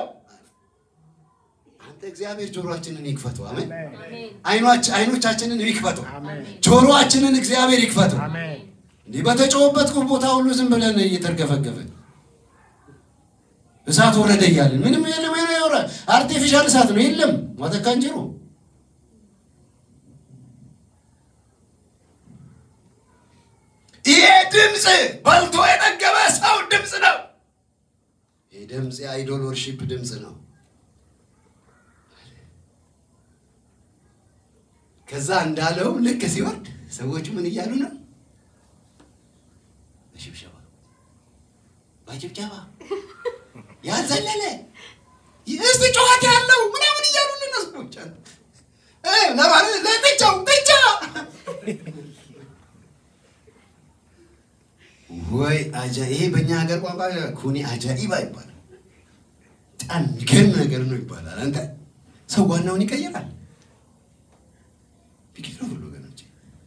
አንተ እግዚአብሔር ጆሮአችንን ይክፈቱ። አሜን። አይኖቻችንን ይክፈቱ። ጆሮአችንን እግዚአብሔር ይክፈቱ። እንዲህ በተጮኸበት ቦታ ሁሉ ዝም ብለን እየተርገፈገፍን እሳት ወረደ እያለን ምንም የለም። አርቲፊሻል እሳት ነው የለም። ዋተካ እንጀሮ ይሄ ድምፅ በልቶ የጠገበ ሰው ድምፅ ነው። ይህ ድምፅ የአይዶል ወርሺፕ ድምፅ ነው። ከዛ እንዳለው ልክ ሲወርድ ሰዎቹ ምን እያሉ ነው? በሽብሸባ በጭብጨባ ያልዘለለ እስቲ ጨዋታ ያለው ምናምን እያሉ ልነስቦች ለማለት ለጥቻው ጥቻ ወይ አጃ ይሄ በእኛ ሀገር ቋንቋ ኩኒ አጃኢባ ይባላል። በጣም የሚገርም ነገር ነው ይባላል። አንተ ሰው ዋናውን ይቀይራል። ቢቀይረው ሁሉ ወገኖች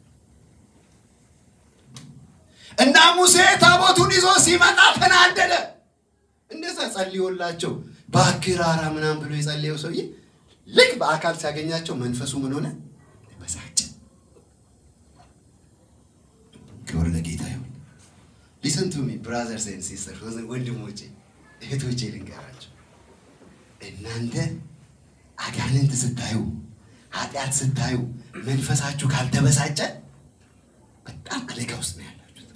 እና ሙሴ ታቦቱን ይዞ ሲመጣ ተናደደ። እንደዛ ጸልዮላቸው በአክራራ ምናምን ብሎ የጸለየው ሰውዬ ልክ በአካል ሲያገኛቸው መንፈሱ ምን ሆነ? በሳጭ። ክብር ለጌታ ይሁን። ሊሰን ቱ ሚ ብራዘርስ ኤንድ ሲስተር፣ ወንድሞቼ እህቶቼ ልንገራቸው፣ እናንተ አጋንንት ስታዩ፣ ኃጢአት ስታዩ መንፈሳችሁ ካልተበሳጨ በጣም አደጋ ውስጥ ነው ያላችሁት።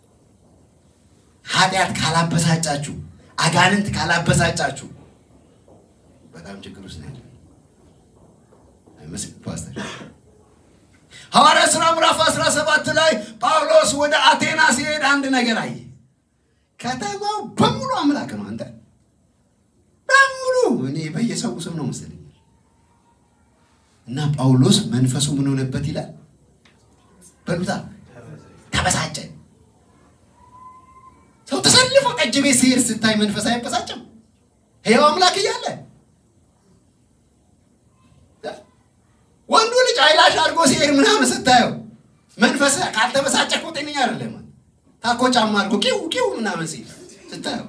ኃጢአት ካላበሳጫችሁ አጋንንት ካላበሳጫችሁ በጣም ችግር ውስጥ ነው ያለ አይመስልም ፓስተር? ሐዋርያት ሥራ ምዕራፍ 17 ላይ ጳውሎስ ወደ አቴና ሲሄድ አንድ ነገር አየ። ከተማው በሙሉ አምላክ ነው። አንተ በሙሉ እኔ በየሰው ስም ነው መሰለኝ። እና ጳውሎስ መንፈሱ ምን ሆነበት ይላል በሉታ ተበሳጨ። ሰው ተሰልፎ ጠጅ ቤት ሲሄድ ስታይ መንፈስ አይበሳጭም? ሕያው አምላክ እያለ ወንዱ ልጅ አይላሽ አድርጎ ሲሄድ ምናምን ስታየው መንፈስ ካልተበሳጨ እኮ ጤነኛ አይደለም። ታኮ ጫማ አድርጎ ቂው ቂው ምናምን ሲል ስታየው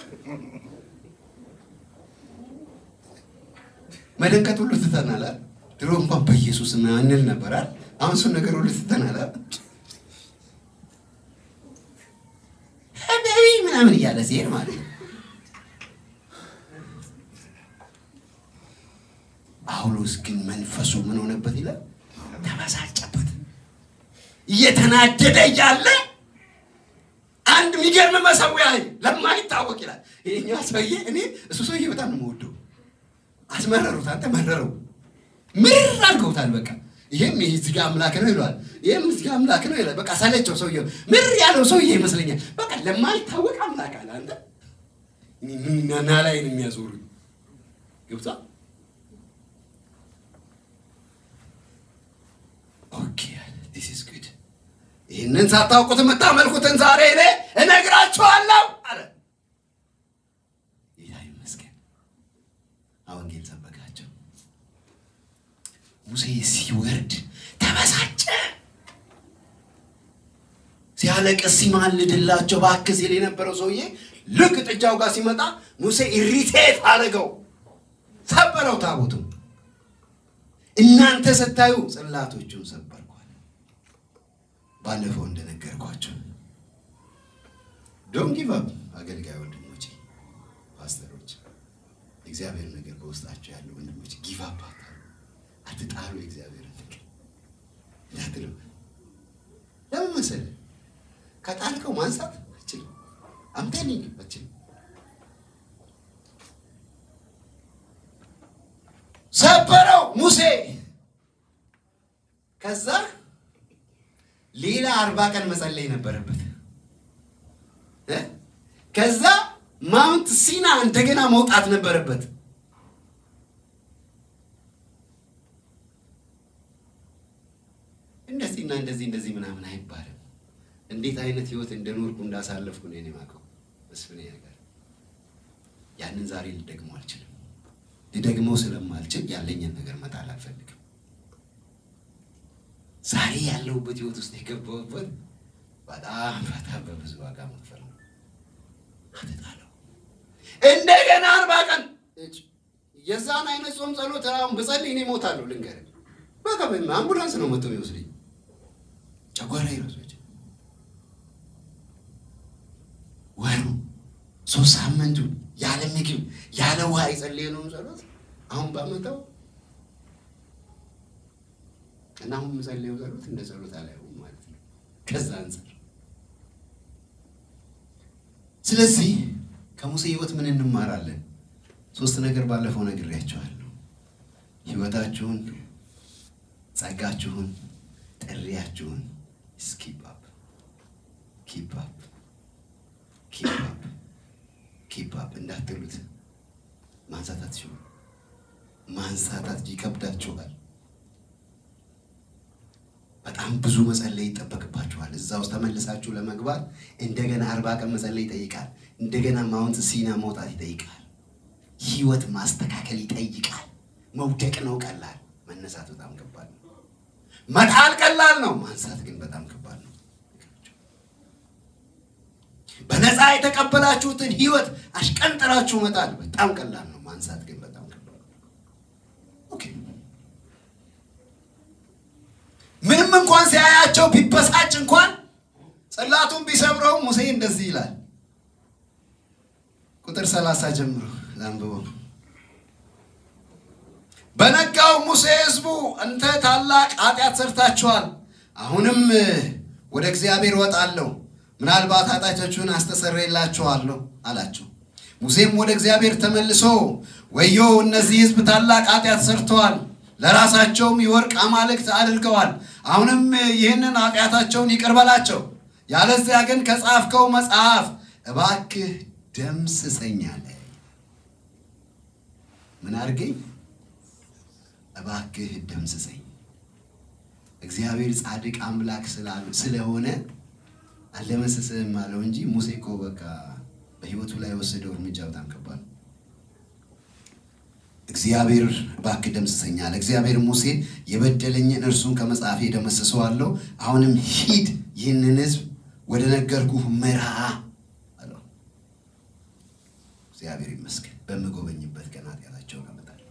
መደንቀጥ ሁሉ ትተናል። ድሮ እንኳን በኢየሱስ እንል ነበራል። አሁን እሱን ነገር ሁሉ ትተናል። ሀቢቢ ምናምን እያለ ሲሄድ ማለት ነው። ጳውሎስ ግን መንፈሱ ምን ሆነበት ይላል? ተበሳጨበት። እየተናደደ እያለ አንድ የሚገርም መሰዊያ ለማይታወቅ ይላል። ይሄኛው ሰውዬ እኔ እሱ ሰውዬ በጣም ነው የምወደው። አስመረሩት፣ አንተ መረረው፣ ምር አድርገውታል። በቃ ይሄም እዚህ ጋር አምላክ ነው ይለዋል፣ ይሄም እዚህ ጋር አምላክ ነው ይላል። በቃ ሰለቸው ሰውዬው፣ ምር ያለው ሰውዬ ይመስለኛል። በቃ ለማይታወቅ አምላክ አለ። አንተ ና ላይ ነው የሚያዞሩኝ ገብቷ ኦኬ ዲስ ኢዝ ጉድ ይህንን ሳታውቁት የምታመልኩትን ዛሬ እኔ እነግራችኋለሁ አለ። ጌታ ይመስገን። ወንጌል ሰበካቸው። ሙሴ ሲወርድ ተበሳጨ። ሲያለቅስ ሲማልድላቸው እባክህ ሲል የነበረው ሰውዬ ልክ ጥጃው ጋር ሲመጣ ሙሴ ኢሪቴት አደረገው፣ ሰበረው ታቦቱን። እናንተ ስታዩ ጽላቶቹን ሰበርኳል። ባለፈው እንደነገርኳቸው ዶንት ጊቭ አፕ አገልጋይ ወንድሞቼ፣ ፓስተሮች፣ እግዚአብሔር ነገር በውስጣቸው ያሉ ወንድሞች ጊቭ አፕ አትጣሉ። የእግዚአብሔር ነገር እንዳትሉ። ለምን መሰለህ? ከጣልከው ማንሳት አችልም። አምቴኒንግ አችልም። ሰበረው ሙሴ። ከዛ ሌላ አርባ ቀን መጸለይ ነበረበት። ከዛ ማውንት ሲና እንደገና መውጣት ነበረበት። እንደዚህና እንደዚህ እንደዚህ ምናምን አይባልም። እንዴት አይነት ህይወት እንደኖርኩ እንዳሳለፍኩ ነው እኔ የማውቀው። መስፍኔ ነገር ያንን ዛሬ ልደግመው አልችልም። ልደግመው ስለማልችል ያለኝን ነገር መጣል አልፈልግም። ዛሬ ያለሁበት ህይወት ውስጥ የገባሁበት በጣም በጣም በብዙ ዋጋ መክፈል ነው። አትጣለው። እንደገና አርባ ቀን የዛን አይነት ጾም ጸሎት አሁን ብጸልይ እኔ እሞታለሁ። ልንገርህ፣ በቃ አምቡላንስ ነው መጥቶ የሚወስደኝ። ጨጓራ ይረሶች ወሩ ሶስት ሳምንቱ ያለ ምግብ ያለ ውሃ የጸለየነውን ጸሎት አሁን ባመጣው እና አሁን የምጸልየው ጸሎት እንደ ጸሎት አላየውም ማለት ነው። ከዛ አንጻር ስለዚህ ከሙሴ ህይወት ምን እንማራለን? ሶስት ነገር ባለፈው ነግሬያቸዋለሁ። ህይወታችሁን፣ ጸጋችሁን፣ ጥሪያችሁን ኪፕ አፕ ኪፕ አፕ ኪፕ አፕ ኪፕ አፕ እንዳትሉት ማንሳት አትችሉ። ማንሳታት ይከብዳችኋል። በጣም ብዙ መጸለይ ይጠበቅባችኋል። እዛ ውስጥ ተመልሳችሁ ለመግባት እንደገና አርባ ቀን መጸለይ ይጠይቃል። እንደገና ማውንት ሲና መውጣት ይጠይቃል። ህይወት ማስተካከል ይጠይቃል። መውደቅ ነው ቀላል፣ መነሳት በጣም ከባድ ነው። መጣል ቀላል ነው፣ ማንሳት ግን በጣም ከባድ ነው። በነፃ የተቀበላችሁትን ህይወት አሽቀንጥራችሁ መጣል በጣም ቀላል ነው፣ ማንሳት ግን በጣም ከባድ ነው። ኦኬ ምንም እንኳን ሲያያቸው ቢበሳጭ እንኳን ጽላቱን ቢሰብረው ሙሴ እንደዚህ ይላል። ቁጥር ሰላሳ ጀምሮ ላንብበው። በነጋው ሙሴ ህዝቡ እንተ ታላቅ ኃጢአት ሰርታችኋል፣ አሁንም ወደ እግዚአብሔር እወጣለሁ፣ ምናልባት ኃጢአቶቹን አስተሰርይላችኋለሁ አላቸው። ሙሴም ወደ እግዚአብሔር ተመልሶ ወዮ እነዚህ ህዝብ ታላቅ ኃጢአት ሰርተዋል ለራሳቸውም የወርቅ አማልክት አድርገዋል። አሁንም ይህንን ኃጢአታቸውን ይቅር በላቸው፣ ያለዚያ ግን ከጻፍከው መጽሐፍ እባክህ ደምስሰኝ አለ። ምን አድርገኝ? እባክህ ደምስሰኝ። እግዚአብሔር ጻድቅ አምላክ ስለሆነ አልደመስስህም አለው እንጂ ሙሴ እኮ በቃ በህይወቱ ላይ የወሰደው እርምጃ በጣም ከባድ ነው። እግዚአብሔር እባክህ ደምስሰኝ አለ። እግዚአብሔር ሙሴን የበደለኝን እርሱን ከመጽሐፌ ደመስሰዋለሁ። አሁንም ሂድ ይህንን ህዝብ ወደ ነገርኩህ ምራ አለው። እግዚአብሔር ይመስገን በምጎበኝበት ቀን ኃጢአታቸውን አመጣለሁ።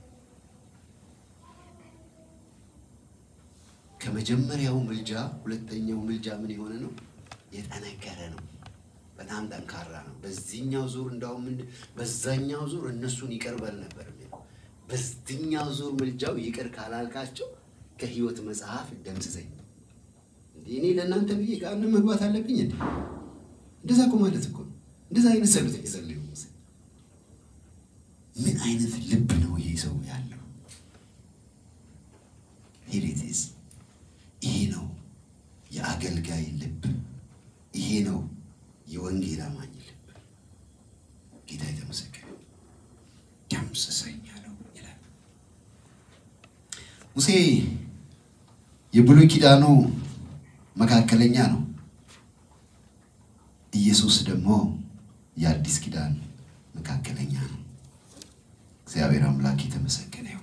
ከመጀመሪያው ምልጃ ሁለተኛው ምልጃ ምን የሆነ ነው? የጠነከረ ነው። በጣም ጠንካራ ነው። በዚህኛው ዙር እንዳውም በዛኛው ዙር እነሱን ይቅር በል ነበር የሚለው በዚህኛው ዙር ምልጃው ይቅር ካላልካቸው ከህይወት መጽሐፍ ደምስሰኝ። እንዴ እኔ ለእናንተ ብዬ ቃል መግባት አለብኝ እንዴ? እንደዛ እኮ ማለት እኮ ነው። እንደዛ አይነት ጸሎት የጸለየው ሙሴ ምን አይነት ልብ ነው ይሄ ሰው ያለው? ሄሬቲስ ይሄ ነው የአገልጋይ ልብ። ይሄ ነው የወንጌል አማኝ ልብ። ጌታ የተመሰገነ ደምስሰኝ አለው ይላል ሙሴ። የብሉይ ኪዳኑ መካከለኛ ነው። ኢየሱስ ደግሞ የአዲስ ኪዳን መካከለኛ ነው። እግዚአብሔር አምላክ የተመሰገነ ይሁን።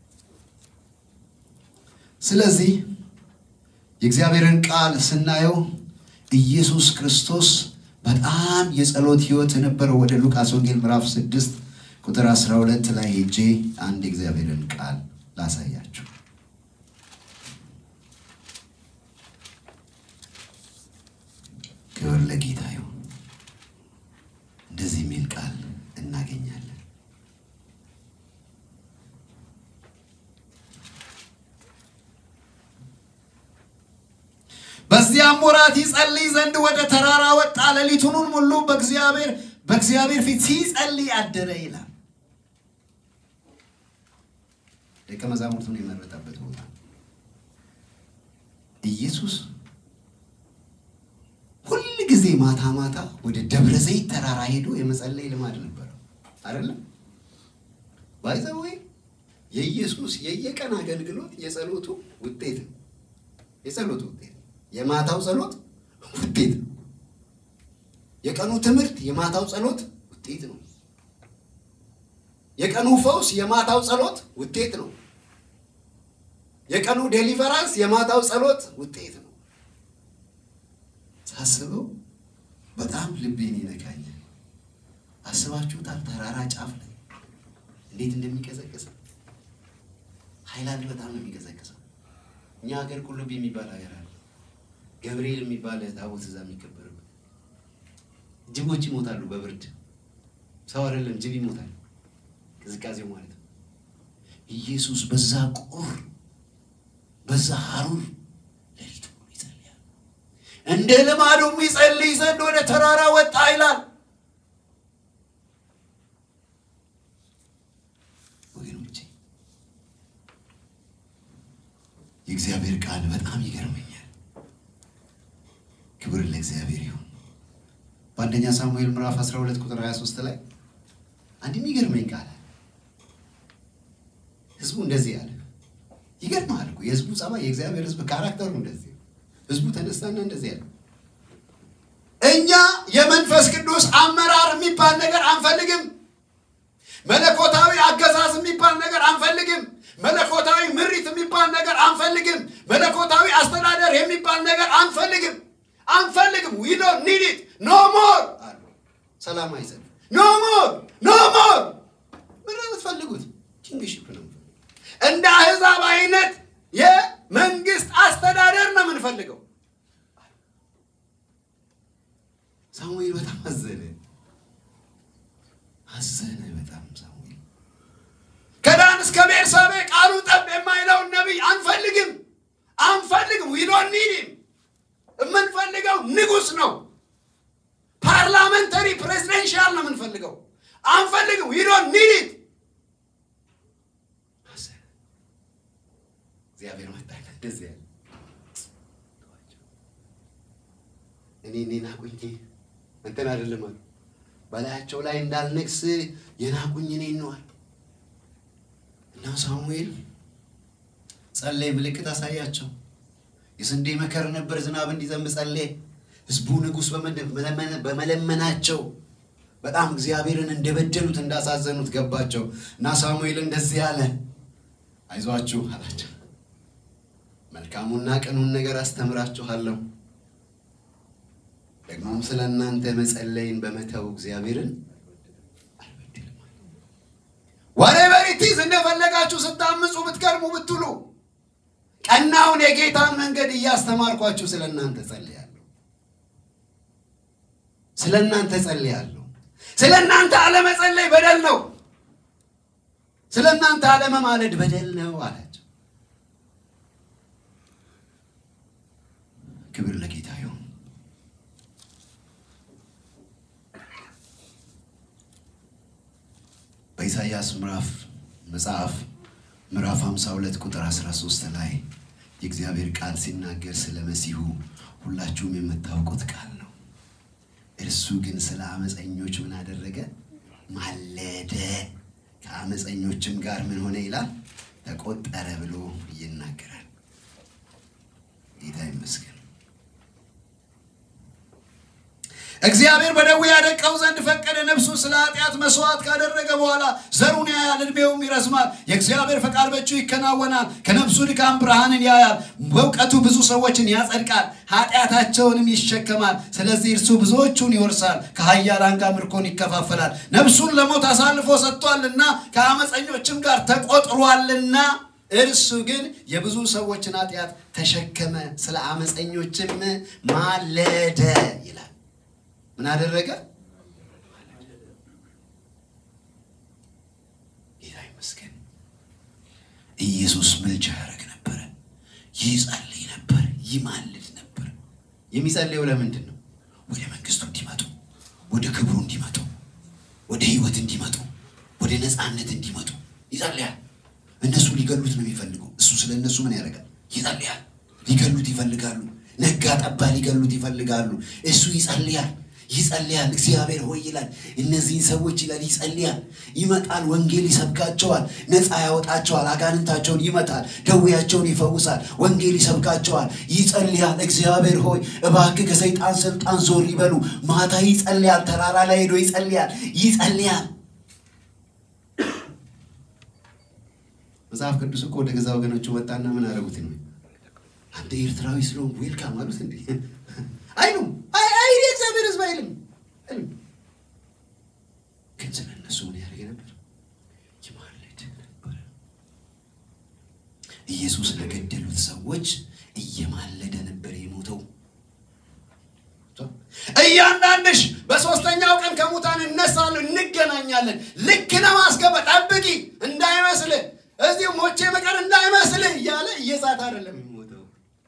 ስለዚህ የእግዚአብሔርን ቃል ስናየው ኢየሱስ ክርስቶስ በጣም የጸሎት ሕይወት የነበረው ወደ ሉቃስ ወንጌል ምዕራፍ 6 ቁጥር 12 ላይ ሄጄ አንድ የእግዚአብሔርን ቃል ላሳያችሁ። ክብር ለጌታ ይሁን። እንደዚህ የሚል ቃል እናገኛለን። በዚያም ወራት ይጸልይ ዘንድ ወደ ተራራ ወጣ፣ ሌሊቱንም ሁሉ በእግዚአብሔር በእግዚአብሔር ፊት ሲጸልይ አደረ ይላል። ደቀ መዛሙርቱን የመረጠበት ቦታ ኢየሱስ ሁል ጊዜ ማታ ማታ ወደ ደብረ ዘይት ተራራ ሄዶ የመጸለይ ልማድ ነበረው አይደለም። ባይዘወይ የኢየሱስ የየቀን አገልግሎት የጸሎቱ ውጤት ነው። የጸሎቱ ውጤት የማታው ጸሎት ውጤት ነው። የቀኑ ትምህርት የማታው ጸሎት ውጤት ነው። የቀኑ ፈውስ የማታው ጸሎት ውጤት ነው። የቀኑ ዴሊቨራንስ የማታው ጸሎት ውጤት ነው። ሳስበው በጣም ልቤን ይነካኛል። አስባችሁታል? ተራራ ጫፍ ላይ እንዴት እንደሚቀዘቅዝ ሃይላንድ በጣም ነው የሚቀዘቅዘው። እኛ ሀገር ቁልቢ የሚባል ሀገር አለ። ገብርኤል የሚባል ታቦት እዛ የሚከበርበት ጅቦች ይሞታሉ በብርድ ሰው አይደለም ጅብ ይሞታል። ቅዝቃዜው ማለት ነው። ኢየሱስ በዛ ቁር በዛ ሀሩር ሌሊቱ ይጸልያል። እንደ ልማዱም ይጸልይ ዘንድ ወደ ተራራ ወጣ ይላል። ወገኖቼ የእግዚአብሔር ቃል በጣም ይገርመኛል። ክብር ለእግዚአብሔር ይሁን። በአንደኛ ሳሙኤል ምዕራፍ 12 ቁጥር 23 ላይ አንድ የሚገርመኝ ቃል አለ። ህዝቡ እንደዚህ ያለ ይገርማል እኮ የህዝቡ ጸባይ፣ የእግዚአብሔር ህዝብ ካራክተሩ እንደዚህ ህዝቡ ተነሳና እንደዚህ ያለ እኛ የመንፈስ ቅዱስ አመራር የሚባል ነገር አንፈልግም። መለኮታዊ አገዛዝ የሚባል ነገር አንፈልግም። መለኮታዊ ምሪት የሚባል ነገር አንፈልግም። መለኮታዊ አስተዳደር የሚባል ነገር አንፈልግም አንፈልግም። ዊ ዶንት ኒድ ኢት ኖ ሞር አሉ። ሰላማዊ ሰልፍ ኖ ሞር ኖ ሞር። ምን ነው የምትፈልጉት? ኪንግሺፕ ነው እንደ አህዛብ አይነት የመንግስት አስተዳደር ነው የምንፈልገው። ሳሙኤል በጣም አዘነ አዘነ በጣም ሳሙኤል። ከዳን እስከ ቤርሳቤ ቃሉ ጠብ የማይለውን ነቢይ አንፈልግም አንፈልግም። ዊ ዶንት ኒድ ሂም የምንፈልገው ንጉሥ ነው። ፓርላመንተሪ ፕሬዚደንሻል ነው የምንፈልገው። አንፈልግም። ዊ ዶንት ኒድ ኢት። እግዚአብሔር መጣ እንደዚህ ያለ እኔ እኔ ናቁኝ እንትን አይደለም አሉ በላያቸው ላይ እንዳልነግስ የናቁኝ እኔን ነው አሉ። እና ሳሙኤል ጸለይ፣ ምልክት አሳያቸው። የስንዴ መከር ነበር፣ ዝናብ እንዲዘንብ ጸለየ። ህዝቡ ንጉሥ በመለመናቸው በጣም እግዚአብሔርን እንደበደሉት እንዳሳዘኑት ገባቸው እና ሳሙኤል እንደዚህ አለ፣ አይዟችሁ አላቸው፣ መልካሙና ቅኑን ነገር አስተምራችኋለሁ። ደግሞም ስለ እናንተ መጸለይን በመተው እግዚአብሔርን አልበድልም። ወሬቨር ኢት ኢዝ እንደፈለጋችሁ ስታምፁ ብትከርሙ ብትሉ ቀናውን የጌታን መንገድ እያስተማርኳችሁ ስለ እናንተ ጸልያለሁ። ስለ እናንተ ጸልያለሁ። ስለ እናንተ አለመጸለይ በደል ነው። ስለ እናንተ አለመማለድ በደል ነው አላቸው። ክብር ለጌታ ይሁን። በኢሳይያስ ምዕራፍ መጽሐፍ ምዕራፍ 52 ቁጥር 13 ላይ የእግዚአብሔር ቃል ሲናገር ስለ መሲሁ ሁላችሁም የምታውቁት ቃል ነው። እርሱ ግን ስለ አመፀኞች ምን አደረገ? ማለደ፣ ከአመፀኞችም ጋር ምን ሆነ ይላል ተቆጠረ ብሎ ይናገራል። ጌታ ይመስገን። እግዚአብሔር በደዌ ያደቀው ዘንድ ፈቀደ። ነፍሱ ስለ ኃጢአት መስዋዕት ካደረገ በኋላ ዘሩን ያያል፣ እድሜውም ይረዝማል። የእግዚአብሔር ፈቃድ በእጁ ይከናወናል። ከነፍሱ ድካም ብርሃንን ያያል። በእውቀቱ ብዙ ሰዎችን ያጸድቃል፣ ኃጢአታቸውንም ይሸከማል። ስለዚህ እርሱ ብዙዎቹን ይወርሳል፣ ከኃያላን ጋር ምርኮን ይከፋፈላል። ነፍሱን ለሞት አሳልፎ ሰጥቷልና ከአመፀኞችም ጋር ተቆጥሯልና እርሱ ግን የብዙ ሰዎችን ኃጢአት ተሸከመ፣ ስለ አመፀኞችም ማለደ ይላል። ምን አደረገ? ጌታ ይመስገን። ኢየሱስ ምልጃ ያደረግ ነበረ፣ ይጸልይ ነበር፣ ይማልድ ነበር። የሚጸልየው ለምንድን ነው? ወደ መንግስቱ እንዲመጡ፣ ወደ ክብሩ እንዲመጡ፣ ወደ ህይወት እንዲመጡ፣ ወደ ነፃነት እንዲመጡ ይጸልያል። እነሱ ሊገሉት ነው የሚፈልጉ። እሱ ስለ እነሱ ምን ያደርጋል? ይጸልያል። ሊገሉት ይፈልጋሉ። ነጋ ጠባ ሊገሉት ይፈልጋሉ። እሱ ይጸልያል ይጸልያል። እግዚአብሔር ሆይ ይላል እነዚህን ሰዎች ይላል ይጸልያል። ይመጣል፣ ወንጌል ይሰብካቸዋል፣ ነፃ ያወጣቸዋል፣ አጋንንታቸውን ይመታል፣ ደዌያቸውን ይፈውሳል፣ ወንጌል ይሰብካቸዋል። ይጸልያል። እግዚአብሔር ሆይ እባክህ ከሰይጣን ስልጣን ዞር ይበሉ። ማታ ይጸልያል። ተራራ ላይ ሄዶ ይጸልያል፣ ይጸልያል። መጽሐፍ ቅዱስ እኮ ወደ ገዛ ወገኖቹ ወጣና ምን አደረጉት ነው? አንተ ኤርትራዊ ስለሆንክ ዌልካም አሉት እንዴ? አይሉም። አይ አይ የእግዚአብሔር ሕዝብ አይልም አይልም። ግን ስለ እነሱ ምን ያደርግ ነበር? ይማልድ ነበር። ኢየሱስ ለገደሉት ሰዎች እየማለደ ነበር የሞተው። እያንዳንድሽ በሶስተኛው ቀን ከሙታን እነሳለሁ፣ እንገናኛለን። ልክ ለማስገባ ጠብቂ፣ እንዳይመስልህ እዚሁ ሞቼ መቀር እንዳይመስልህ እያለ እየዛት አይደለም የሚሞተው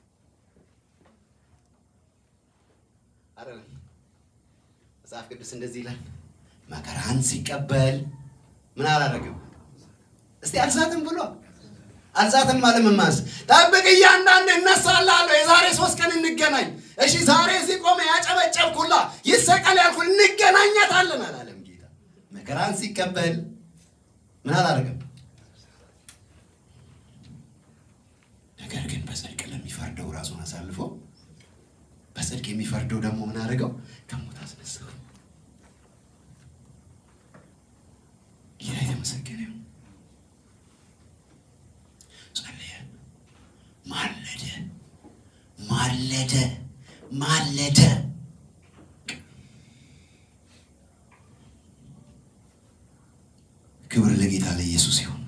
አይደለም። መጽሐፍ ቅዱስ እንደዚህ ይላል፣ መከራን ሲቀበል ምን አላደረግም? እስቲ አልዛትም ብሎ አልዛትም ማለት ምን ማለት ጠብቅ፣ እያንዳንድ እነሳልሃለሁ፣ የዛሬ ሶስት ቀን እንገናኝ። እሺ ዛሬ እዚህ ቆመ ያጨበጨብኩላ ይሰቀል ያልኩ እንገናኛታለን አላለም ጌታ። መከራን ሲቀበል ምን አላደረግም? ነገር ግን በጽድቅ ለሚፈርደው ራሱን አሳልፎ በጽድቅ የሚፈርደው ደግሞ ምን አደረገው? ከሞት አስነሳው። ጌታ የተመሰገነ ይሁን። ጸለየ፣ ማለደ፣ ማለደ፣ ማለደ። ክብር ለጌታ ለኢየሱስ ይሁን።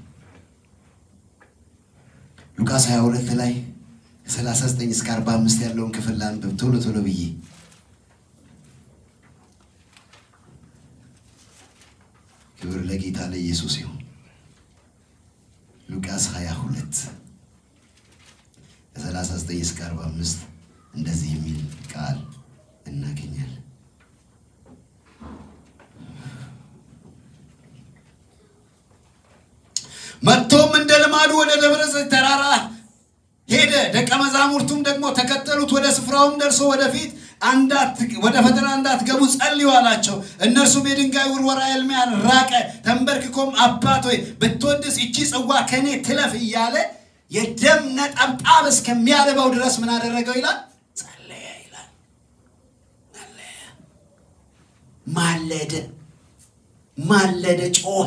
ሉቃስ 22 ላይ ከ39 እስከ 45 ያለውን ክፍል ላንብብ ቶሎ ቶሎ ብዬ ክብር ለጌታ ለኢየሱስ ይሁን። ሉቃስ 22 ከ39 እስከ 45 እንደዚህ የሚል ቃል እናገኛለን። መጥቶም እንደ ልማዱ ወደ ደብረ ዘይት ተራራ ሄደ። ደቀ መዛሙርቱም ደግሞ ተከተሉት። ወደ ስፍራውም ደርሶ ወደፊት ወደ ፈተና እንዳትገቡ ጸልዩ አላቸው። እነርሱም የድንጋይ ውርወራ ኤልሚያን ራቀ። ተንበርክኮም አባት ሆይ ብትወድስ ይቺ ጽዋ ከእኔ ትለፍ እያለ የደም ነጠብጣብ እስከሚያልበው ድረስ ምን አደረገው ይላል? ጸለየ ይላል። ማለደ፣ ማለደ፣ ጮኸ።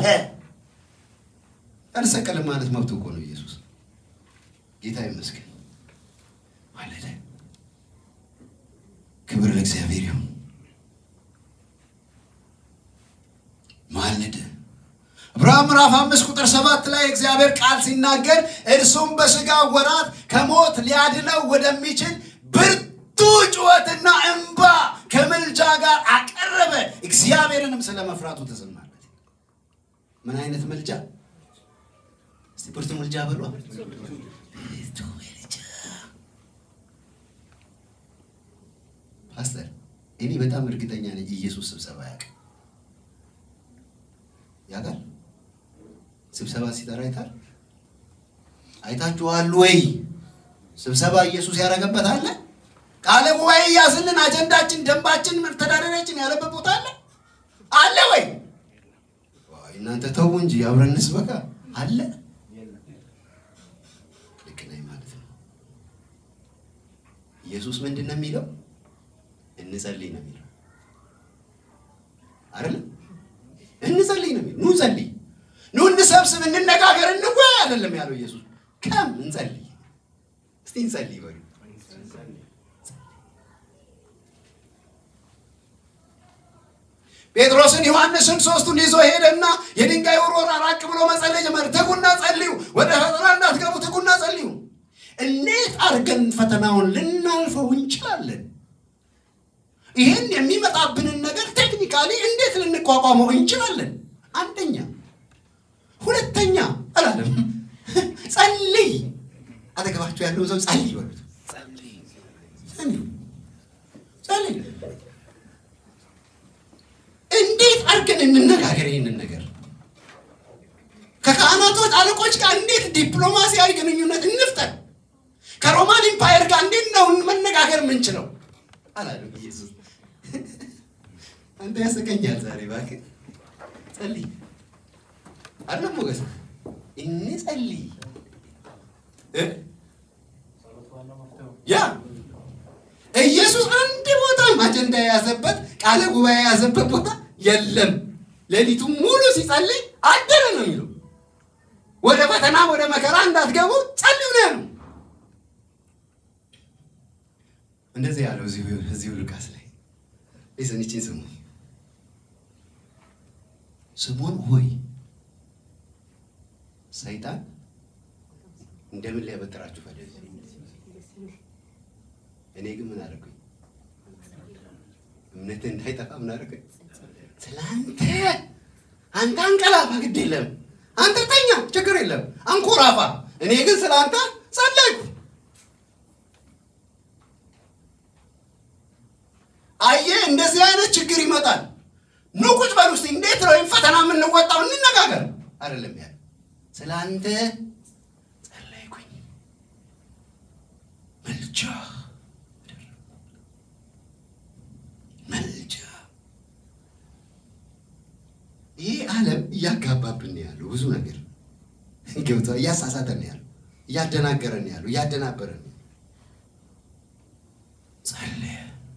አልሰቀልም ማለት መብቱ እኮ ነው። ኢየሱስ ጌታ ይመስገን ማለደ። ክብር ለእግዚአብሔር ይሁን። ማለደ። ዕብራውያን ምዕራፍ አምስት ቁጥር ሰባት ላይ እግዚአብሔር ቃል ሲናገር እርሱም በሥጋ ወራት ከሞት ሊያድነው ወደሚችል ብርቱ ጩኸትና እንባ ከምልጃ ጋር አቀረበ። እግዚአብሔርንም ስለ መፍራቱ ተሰማለት። ምን አይነት ምልጃ? እስቲ ብርቱ ምልጃ በሏ። ብርቱ ምልጃ ፓስተር፣ እኔ በጣም እርግጠኛ ነኝ ኢየሱስ ስብሰባ ያውቃል ያውቃል ስብሰባ ሲጠራ አይታል አይታችኋል ወይ? ስብሰባ ኢየሱስ ያደረገበት አለ። ቃለ ጉባኤ እያስልን አጀንዳችን፣ ደንባችን፣ መተዳደሪያችን ያለበት ቦታ አለ አለ ወይ? እናንተ ተው እንጂ አብረን እንስበካ አለ። ልክ ነኝ ማለት ነው። ኢየሱስ ምንድን ነው የሚለው? እንጸልይ ነው የሚለው አይደለም? እንጸልይ ነው የሚለው። ኑ እንጸልይ፣ ኑ እንሰብስብ፣ እንነጋገር፣ እንወያይ አይደለም ያለው ኢየሱስ። ከም እንጸልይ፣ እስቲ እንጸልይ በሉ። ጴጥሮስን ዮሐንስን ሶስቱን ይዞ ሄደና የድንጋይ ውርወራ ራቅ ብሎ መጸለይ ጀመረ። ትጉና ጸልዩ፣ ወደ ፈተና እንዳትገቡ ትጉና ጸልዩ። እንዴት አድርገን ፈተናውን ልናልፈው እንችላለን? ይህን የሚመጣብንን ነገር ቴክኒካሊ እንዴት ልንቋቋመው እንችላለን? አንደኛ። ሁለተኛ አላለም ጸልይ። አጠገባችሁ ያለውን ሰው ጸልይ በሉት። ጸልይ ጸልይ እንዴት አድርገን እንነጋገር ይህንን ነገር ከካህናቶች አለቆች ጋር እንዴት ዲፕሎማሲያዊ ግንኙነት እንፍጠር? ከሮማን ኢምፓየር ጋር እንዴት ነው መነጋገር የምንችለው? አላለም ኢየሱስ። አንተ ያሰቀኛል ዛሬ እባክህ ጸልይ አለም ሞገስ እንጸልይ እ ያ ኢየሱስ አንድ ቦታም አጀንዳ የያዘበት ቃለ ጉባኤ የያዘበት ቦታ የለም። ሌሊቱን ሙሉ ሲጸልይ አደረ ነው የሚለው። ወደ ፈተና ወደ መከራ እንዳትገቡ ጸልዩ ነው ያለው። እንደዚህ ያለው እዚሁ ሉቃስ ላይ ሊስን ይችን ስሙ ስሙን ሆይ ሰይጣን እንደምን ሊያበጥራችሁ ፈለገ? እኔ ግን ምን አደረኩኝ? እምነት እንዳይጠፋ ምን አደረኩኝ? ስለአንተ አንተ አንቀላፋ፣ ግድ የለም አንተ ተኛ፣ ችግር የለም አንኮራፋ። እኔ ግን ስለ አንተ ጸለይኩ። አየህ፣ እንደዚህ አይነት ችግር ይመጣል። ኑ ቁጭ በሉ እስኪ፣ እንዴት ነው ይህን ፈተና የምንወጣው? እንነጋገር። አይደለም ያለ ስለ አንተ ጸለይኩኝ መልጃ መልጃ ይህ ዓለም እያጋባብን ያለው ብዙ ነገር ገብቶ እያሳሳተን ያለው እያደናገረን ያለው እያደናበረን ጸለየ።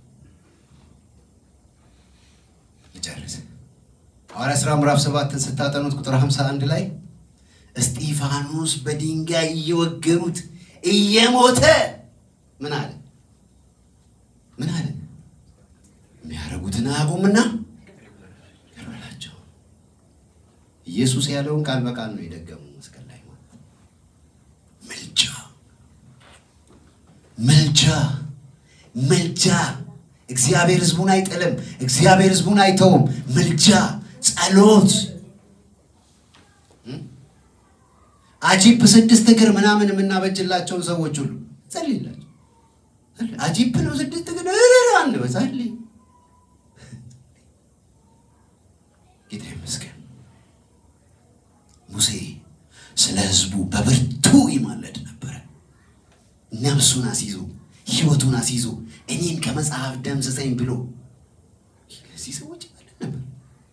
ልጨርስ። ሐዋርያ ሥራ ምዕራፍ ሰባትን ስታጠኑት ቁጥር 51 ላይ እስጢፋኖስ በድንጋይ እየወገሩት እየሞተ ምን አለ? ምን አለ? የሚያደርጉትን አያውቁምና ይቅር በላቸው። ኢየሱስ ያለውን ቃል በቃል ነው የደገሙ መስቀል ላይ ማለት መልጃ መልጃ መልጃ። እግዚአብሔር ሕዝቡን አይጥልም። እግዚአብሔር ሕዝቡን አይተውም። መልጃ፣ ጸሎት አጂፕ ስድስት እግር ምናምን የምናበጅላቸውን ሰዎች ሁሉ ጸልይላቸው። አጂፕ ነው ስድስት እግር አንበ ጸልይ። ጌታ ይመስገን። ሙሴ ስለ ህዝቡ በብርቱ ይማለድ ነበረ። ነፍሱን አስይዞ ህይወቱን አስይዞ እኔን ከመጽሐፍ ደምስሰኝ ብሎ ለዚህ ሰዎች ይማለድ ነበር።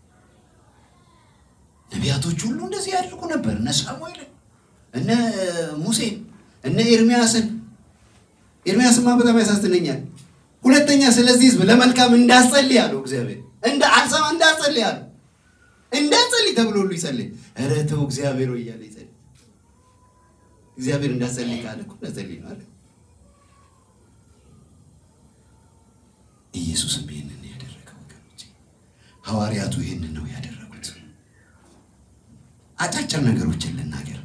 ነቢያቶች ሁሉ እንደዚህ ያደርጉ ነበር። እነ ሳሙኤልን፣ እነ ሙሴን፣ እነ ኤርሚያስን ኤርሚያስማ በጣም ያሳዝነኛል። ሁለተኛ ስለዚህ ህዝብ ለመልካም እንዳጸልይ አለው እግዚአብሔር። እንደ አልሰማ እንዳጸልይ አለው እንዳጸልይ ተብሎ ሁሉ ይጸልይ። ኧረ ተው እግዚአብሔር ወይ እያለ ይጸልይ። እግዚአብሔር እንዳጸልይ ካለ እኮ እንዳጸልይ ነው አለ። ኢየሱስም ይህንን ያደረገው ወገኖች፣ ሐዋርያቱ ይህንን ነው ያደረጉት። አጫጭር ነገሮችን ልናገር።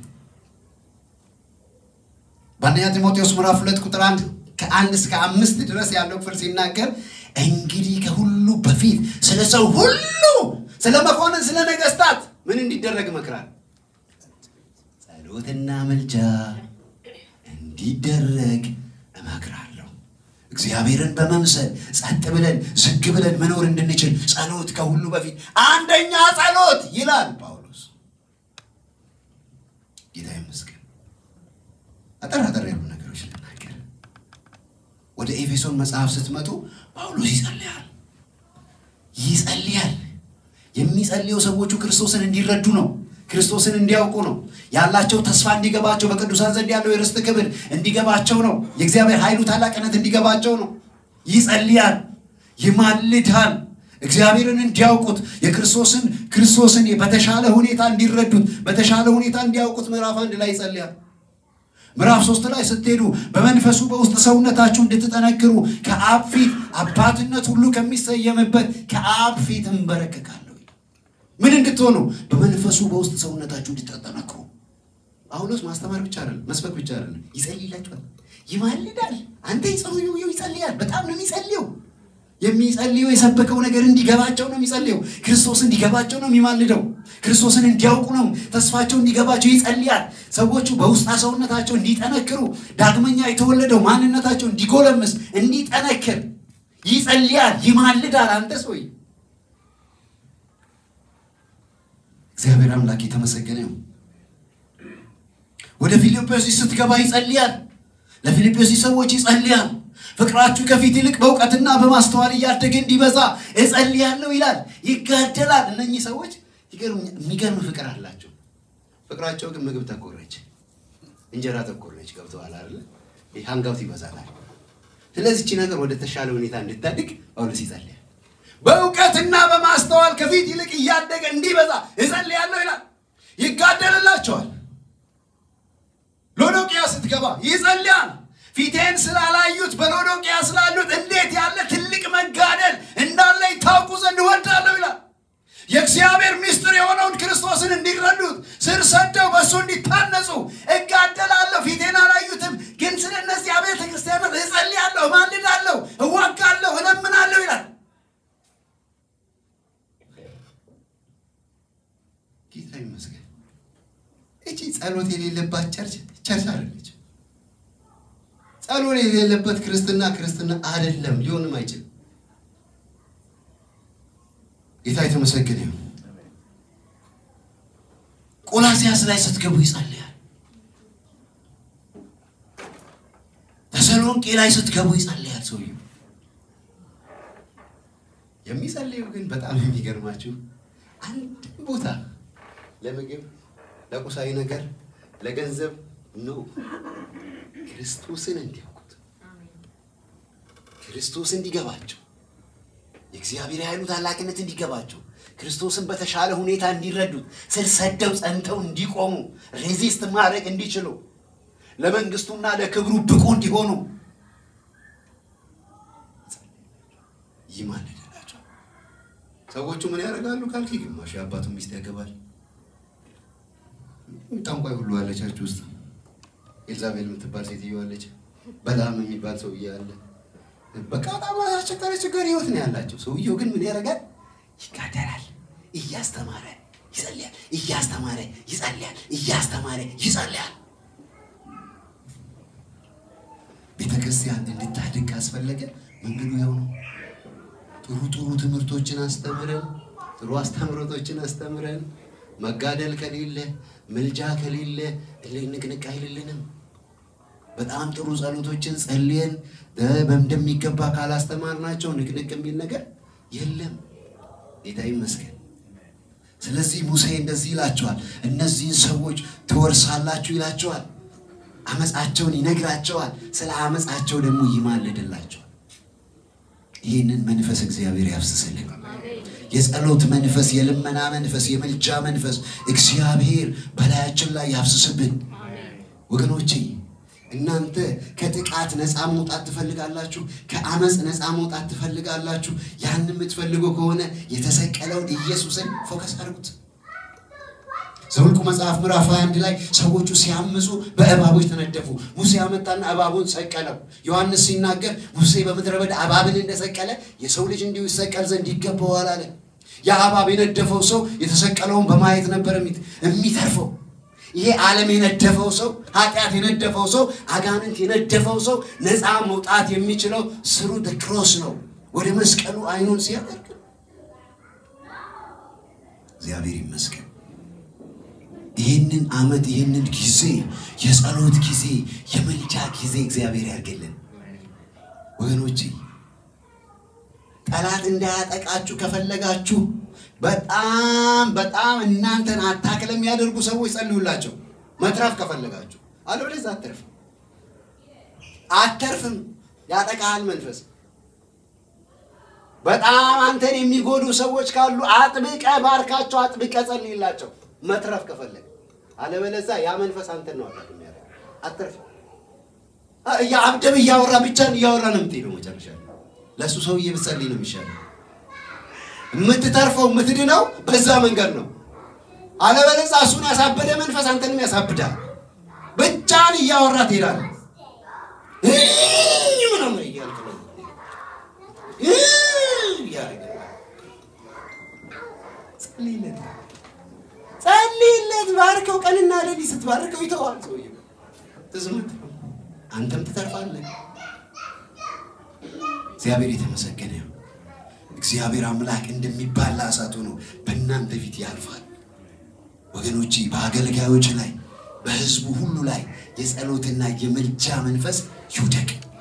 በአንደኛ ጢሞቴዎስ ምዕራፍ ሁለት ቁጥር አንድ ከአንድ እስከ አምስት ድረስ ያለው ክፍል ሲናገር እንግዲህ ከሁሉ በፊት ስለ ሰው ሁሉ ስለ መኮንን፣ ስለ ነገስታት ምን እንዲደረግ እመክራለሁ? ጸሎትና መልጃ እንዲደረግ እመክራለሁ። እግዚአብሔርን በመምሰል ጸጥ ብለን ዝግ ብለን መኖር እንድንችል ጸሎት ከሁሉ በፊት አንደኛ ጸሎት ይላል ጳውሎስ። ጌታ ይመስገን። አጠር አጠር ያሉ ነገሮች ልናገር። ወደ ኤፌሶን መጽሐፍ ስትመጡ ጳውሎስ ይጸልያል ይጸልያል። የሚጸልየው ሰዎቹ ክርስቶስን እንዲረዱ ነው። ክርስቶስን እንዲያውቁ ነው። ያላቸው ተስፋ እንዲገባቸው፣ በቅዱሳን ዘንድ ያለው የርስት ክብር እንዲገባቸው ነው። የእግዚአብሔር ኃይሉ ታላቅነት እንዲገባቸው ነው። ይጸልያል፣ ይማልዳል። እግዚአብሔርን እንዲያውቁት የክርስቶስን ክርስቶስን በተሻለ ሁኔታ እንዲረዱት በተሻለ ሁኔታ እንዲያውቁት ምዕራፍ አንድ ላይ ይጸልያል። ምዕራፍ ሶስት ላይ ስትሄዱ በመንፈሱ በውስጥ ሰውነታችሁ እንድትጠነክሩ ከአብ ፊት አባትነት ሁሉ ከሚሰየምበት ከአብ ፊት እንበረከካለሁ። ምን እንድትሆኑ? በመንፈሱ በውስጥ ሰውነታችሁ እንድትጠነክሩ። ጳውሎስ ማስተማር ብቻ አይደለም፣ መስበክ ብቻ አይደለም፣ ይጸልይላችኋል፣ ይማልዳል። አንተ ይጸልዩ ይጸልያል። በጣም ነው የሚጸልየው። የሚጸልየው የሰበከው ነገር እንዲገባቸው ነው የሚጸልየው። ክርስቶስ እንዲገባቸው ነው የሚማልደው። ክርስቶስን እንዲያውቁ ነው ተስፋቸው እንዲገባቸው ይጸልያል። ሰዎቹ በውስጣ ሰውነታቸው እንዲጠነክሩ፣ ዳግመኛ የተወለደው ማንነታቸው እንዲጎለምስ፣ እንዲጠነክር ይጸልያል፣ ይማልዳል። አንተ ሰውዬ እግዚአብሔር አምላክ የተመሰገነ ነው። ወደ ፊልጵስዩስ ስትገባ ይጸልያል። ለፊልጵስዩስ ሰዎች ይጸልያል። ፍቅራችሁ ከፊት ይልቅ በእውቀትና በማስተዋል እያደገ እንዲበዛ እጸልያለሁ ይላል። ይጋደላል። እነኚህ ሰዎች የሚገርም ፍቅር አላቸው። ፍቅራቸው ግን ምግብ ተኮር ነች፣ እንጀራ ተኮር ነች። ገብተዋል አይደለ? ሀንጋውት ይበዛላል። ስለዚህ እቺ ነገር ወደ ተሻለ ሁኔታ እንድታድግ ጳውሎስ ይጸልያል። በእውቀትና በማስተዋል ከፊት ይልቅ እያደገ እንዲበዛ እጸልያለሁ ይላል። ይጋደልላቸዋል። ሎዶቅያ ስትገባ ይጸልያል። ፊቴን ስላላዩት በሎዶቅያ ስላሉት እንዴት ያለ ትልቅ መጋደል እንዳለ ይታውቁ ዘንድ እወዳለሁ ይላል። የእግዚአብሔር ምስጢር የሆነውን ክርስቶስን እንዲረዱት ስር ሰደው በእሱ እንዲታነጹ እጋደላለሁ። ፊቴን አላዩትም፣ ግን ስለ እነዚህ አብያተ ክርስቲያናት እጸልያለሁ፣ እማልዳለሁ፣ እዋጋለሁ፣ እለምናለሁ ይላል። ጌታ ይመስገን። እቺ ጸሎት የሌለባት ቸርች ቸርች አይደለች። ጸሎት የሌለበት ክርስትና ክርስትና አይደለም፣ ሊሆንም አይችልም። ጌታ የተመሰገነ ይሁን። ቆላሲያስ ላይ ስትገቡ ይጸልያል። ተሰሎንቄ ላይ ስትገቡ ይጸልያል። ሰውየው የሚጸልየው ግን በጣም የሚገርማችሁ አንድ ቦታ ለምግብ፣ ለቁሳዊ ነገር፣ ለገንዘብ ነው ክርስቶስን እንዲያውቁት ክርስቶስ እንዲገባቸው የእግዚአብሔር ኃይሉ ታላቅነት እንዲገባቸው ክርስቶስን በተሻለ ሁኔታ እንዲረዱት ስር ሰደው ጸንተው እንዲቆሙ ሬዚስት ማድረግ እንዲችሉ ለመንግስቱና ለክብሩ ብቁ እንዲሆኑ ይማልድላቸው። ሰዎቹ ምን ያደርጋሉ ካልክ፣ ግማሹ የአባቱን ሚስት ያገባል። ጠንቋይ ሁሉ አለቻችሁ ውስጥ ኤልዛቤል የምትባል ሴትዮ አለች። በላም የሚባል ሰውዬ አለ። በቃ በጣም አስቸጋሪ አስቸጋሪ ህይወት ነው ያላቸው። ሰውየው ግን ምን ያደርጋል? ይጋደላል። እያስተማረ ይጸልያል። እያስተማረ ይጸልያል። እያስተማረ ይጸልያል። ቤተ ክርስቲያን እንድታድግ ካስፈለገ መንገዱ ያው ነው። ጥሩ ጥሩ ትምህርቶችን አስተምረን ጥሩ አስተምሮቶችን አስተምረን መጋደል ከሌለ ምልጃ ከሌለ ንቅንቅ አይልልንም። በጣም ጥሩ ጸሎቶችን ጸልየን እንደሚገባ ካላስተማርናቸው ንቅንቅ የሚል ነገር የለም። ጌታ ይመስገን። ስለዚህ ሙሴ እንደዚህ ይላቸዋል፣ እነዚህን ሰዎች ትወርሳላችሁ ይላቸዋል። አመፃቸውን ይነግራቸዋል። ስለ አመፃቸው ደግሞ ይማልድላቸዋል። ይህንን መንፈስ እግዚአብሔር ያፍስስልን። የጸሎት መንፈስ፣ የልመና መንፈስ፣ የምልጃ መንፈስ እግዚአብሔር በላያችን ላይ ያፍስስብን። ወገኖቼ እናንተ ከጥቃት ነፃ መውጣት ትፈልጋላችሁ? ከአመፅ ነፃ መውጣት ትፈልጋላችሁ? ያን የምትፈልጉ ከሆነ የተሰቀለውን ኢየሱስን ፎከስ አድርጉት። ዘኍልቍ መጽሐፍ ምዕራፍ 21 ላይ ሰዎቹ ሲያምፁ በእባቦች ተነደፉ። ሙሴ አመጣና እባቡን ሰቀለው። ዮሐንስ ሲናገር ሙሴ በምድረ በዳ እባብን እንደሰቀለ የሰው ልጅ እንዲሁ ይሰቀል ዘንድ ይገባዋል አለ። ያ እባብ የነደፈው ሰው የተሰቀለውን በማየት ነበር የሚተርፈው። ይሄ ዓለም የነደፈው ሰው፣ ኃጢአት የነደፈው ሰው፣ አጋንንት የነደፈው ሰው ነፃ መውጣት የሚችለው ስሩ ክሮስ ነው። ወደ መስቀሉ አይኑን ሲያደርግ እግዚአብሔር ይመስገን። ይህንን ዓመት ይህንን ጊዜ የጸሎት ጊዜ የምልጃ ጊዜ እግዚአብሔር ያርግልን ወገኖቼ። ጠላት እንዳያጠቃችሁ ከፈለጋችሁ በጣም በጣም እናንተን አታክ ለሚያደርጉ ሰዎች ጸልዩላቸው፣ መትረፍ ከፈለጋችሁ። አለበለዚያ አተርፍም አተርፍም፣ ያጠቃሃል መንፈስ። በጣም አንተን የሚጎዱ ሰዎች ካሉ አጥብቀ ባርካቸው፣ አጥብቀ ጸልይላቸው፣ መትረፍ ከፈለግ። አለበለዚያ ያ መንፈስ አንተን ነው አታክ የሚያደርግ። አተርፍም። አብደም እያወራ ብቻን እያወራ ነው የምትሄደው መጨረሻ ለእሱ ሰውዬ ብትጸልይ ነው የሚሻለው። የምትተርፈው የምትድነው በዛ መንገድ ነው። አለበለዚያ እሱን ያሳበደ መንፈስ አንተንም ያሳብዳል። ብቻን እያወራ ትሄዳለህ። ምናምን እያልክ ነው እያደረገ ጸልይለት፣ ጸልይለት፣ ባርከው። ቀንና ሌሊት ስትባርከው ይተዋል ሰውዬው። ትዝምት አንተም ትተርፋለህ። እግዚአብሔር የተመሰገነ ይሁን። እግዚአብሔር አምላክ እንደሚባላ እሳት ሆኖ በእናንተ ፊት ያልፋል። ወገኖቼ በአገልጋዮች ላይ በሕዝቡ ሁሉ ላይ የጸሎትና የምልጃ መንፈስ ይውደቅ።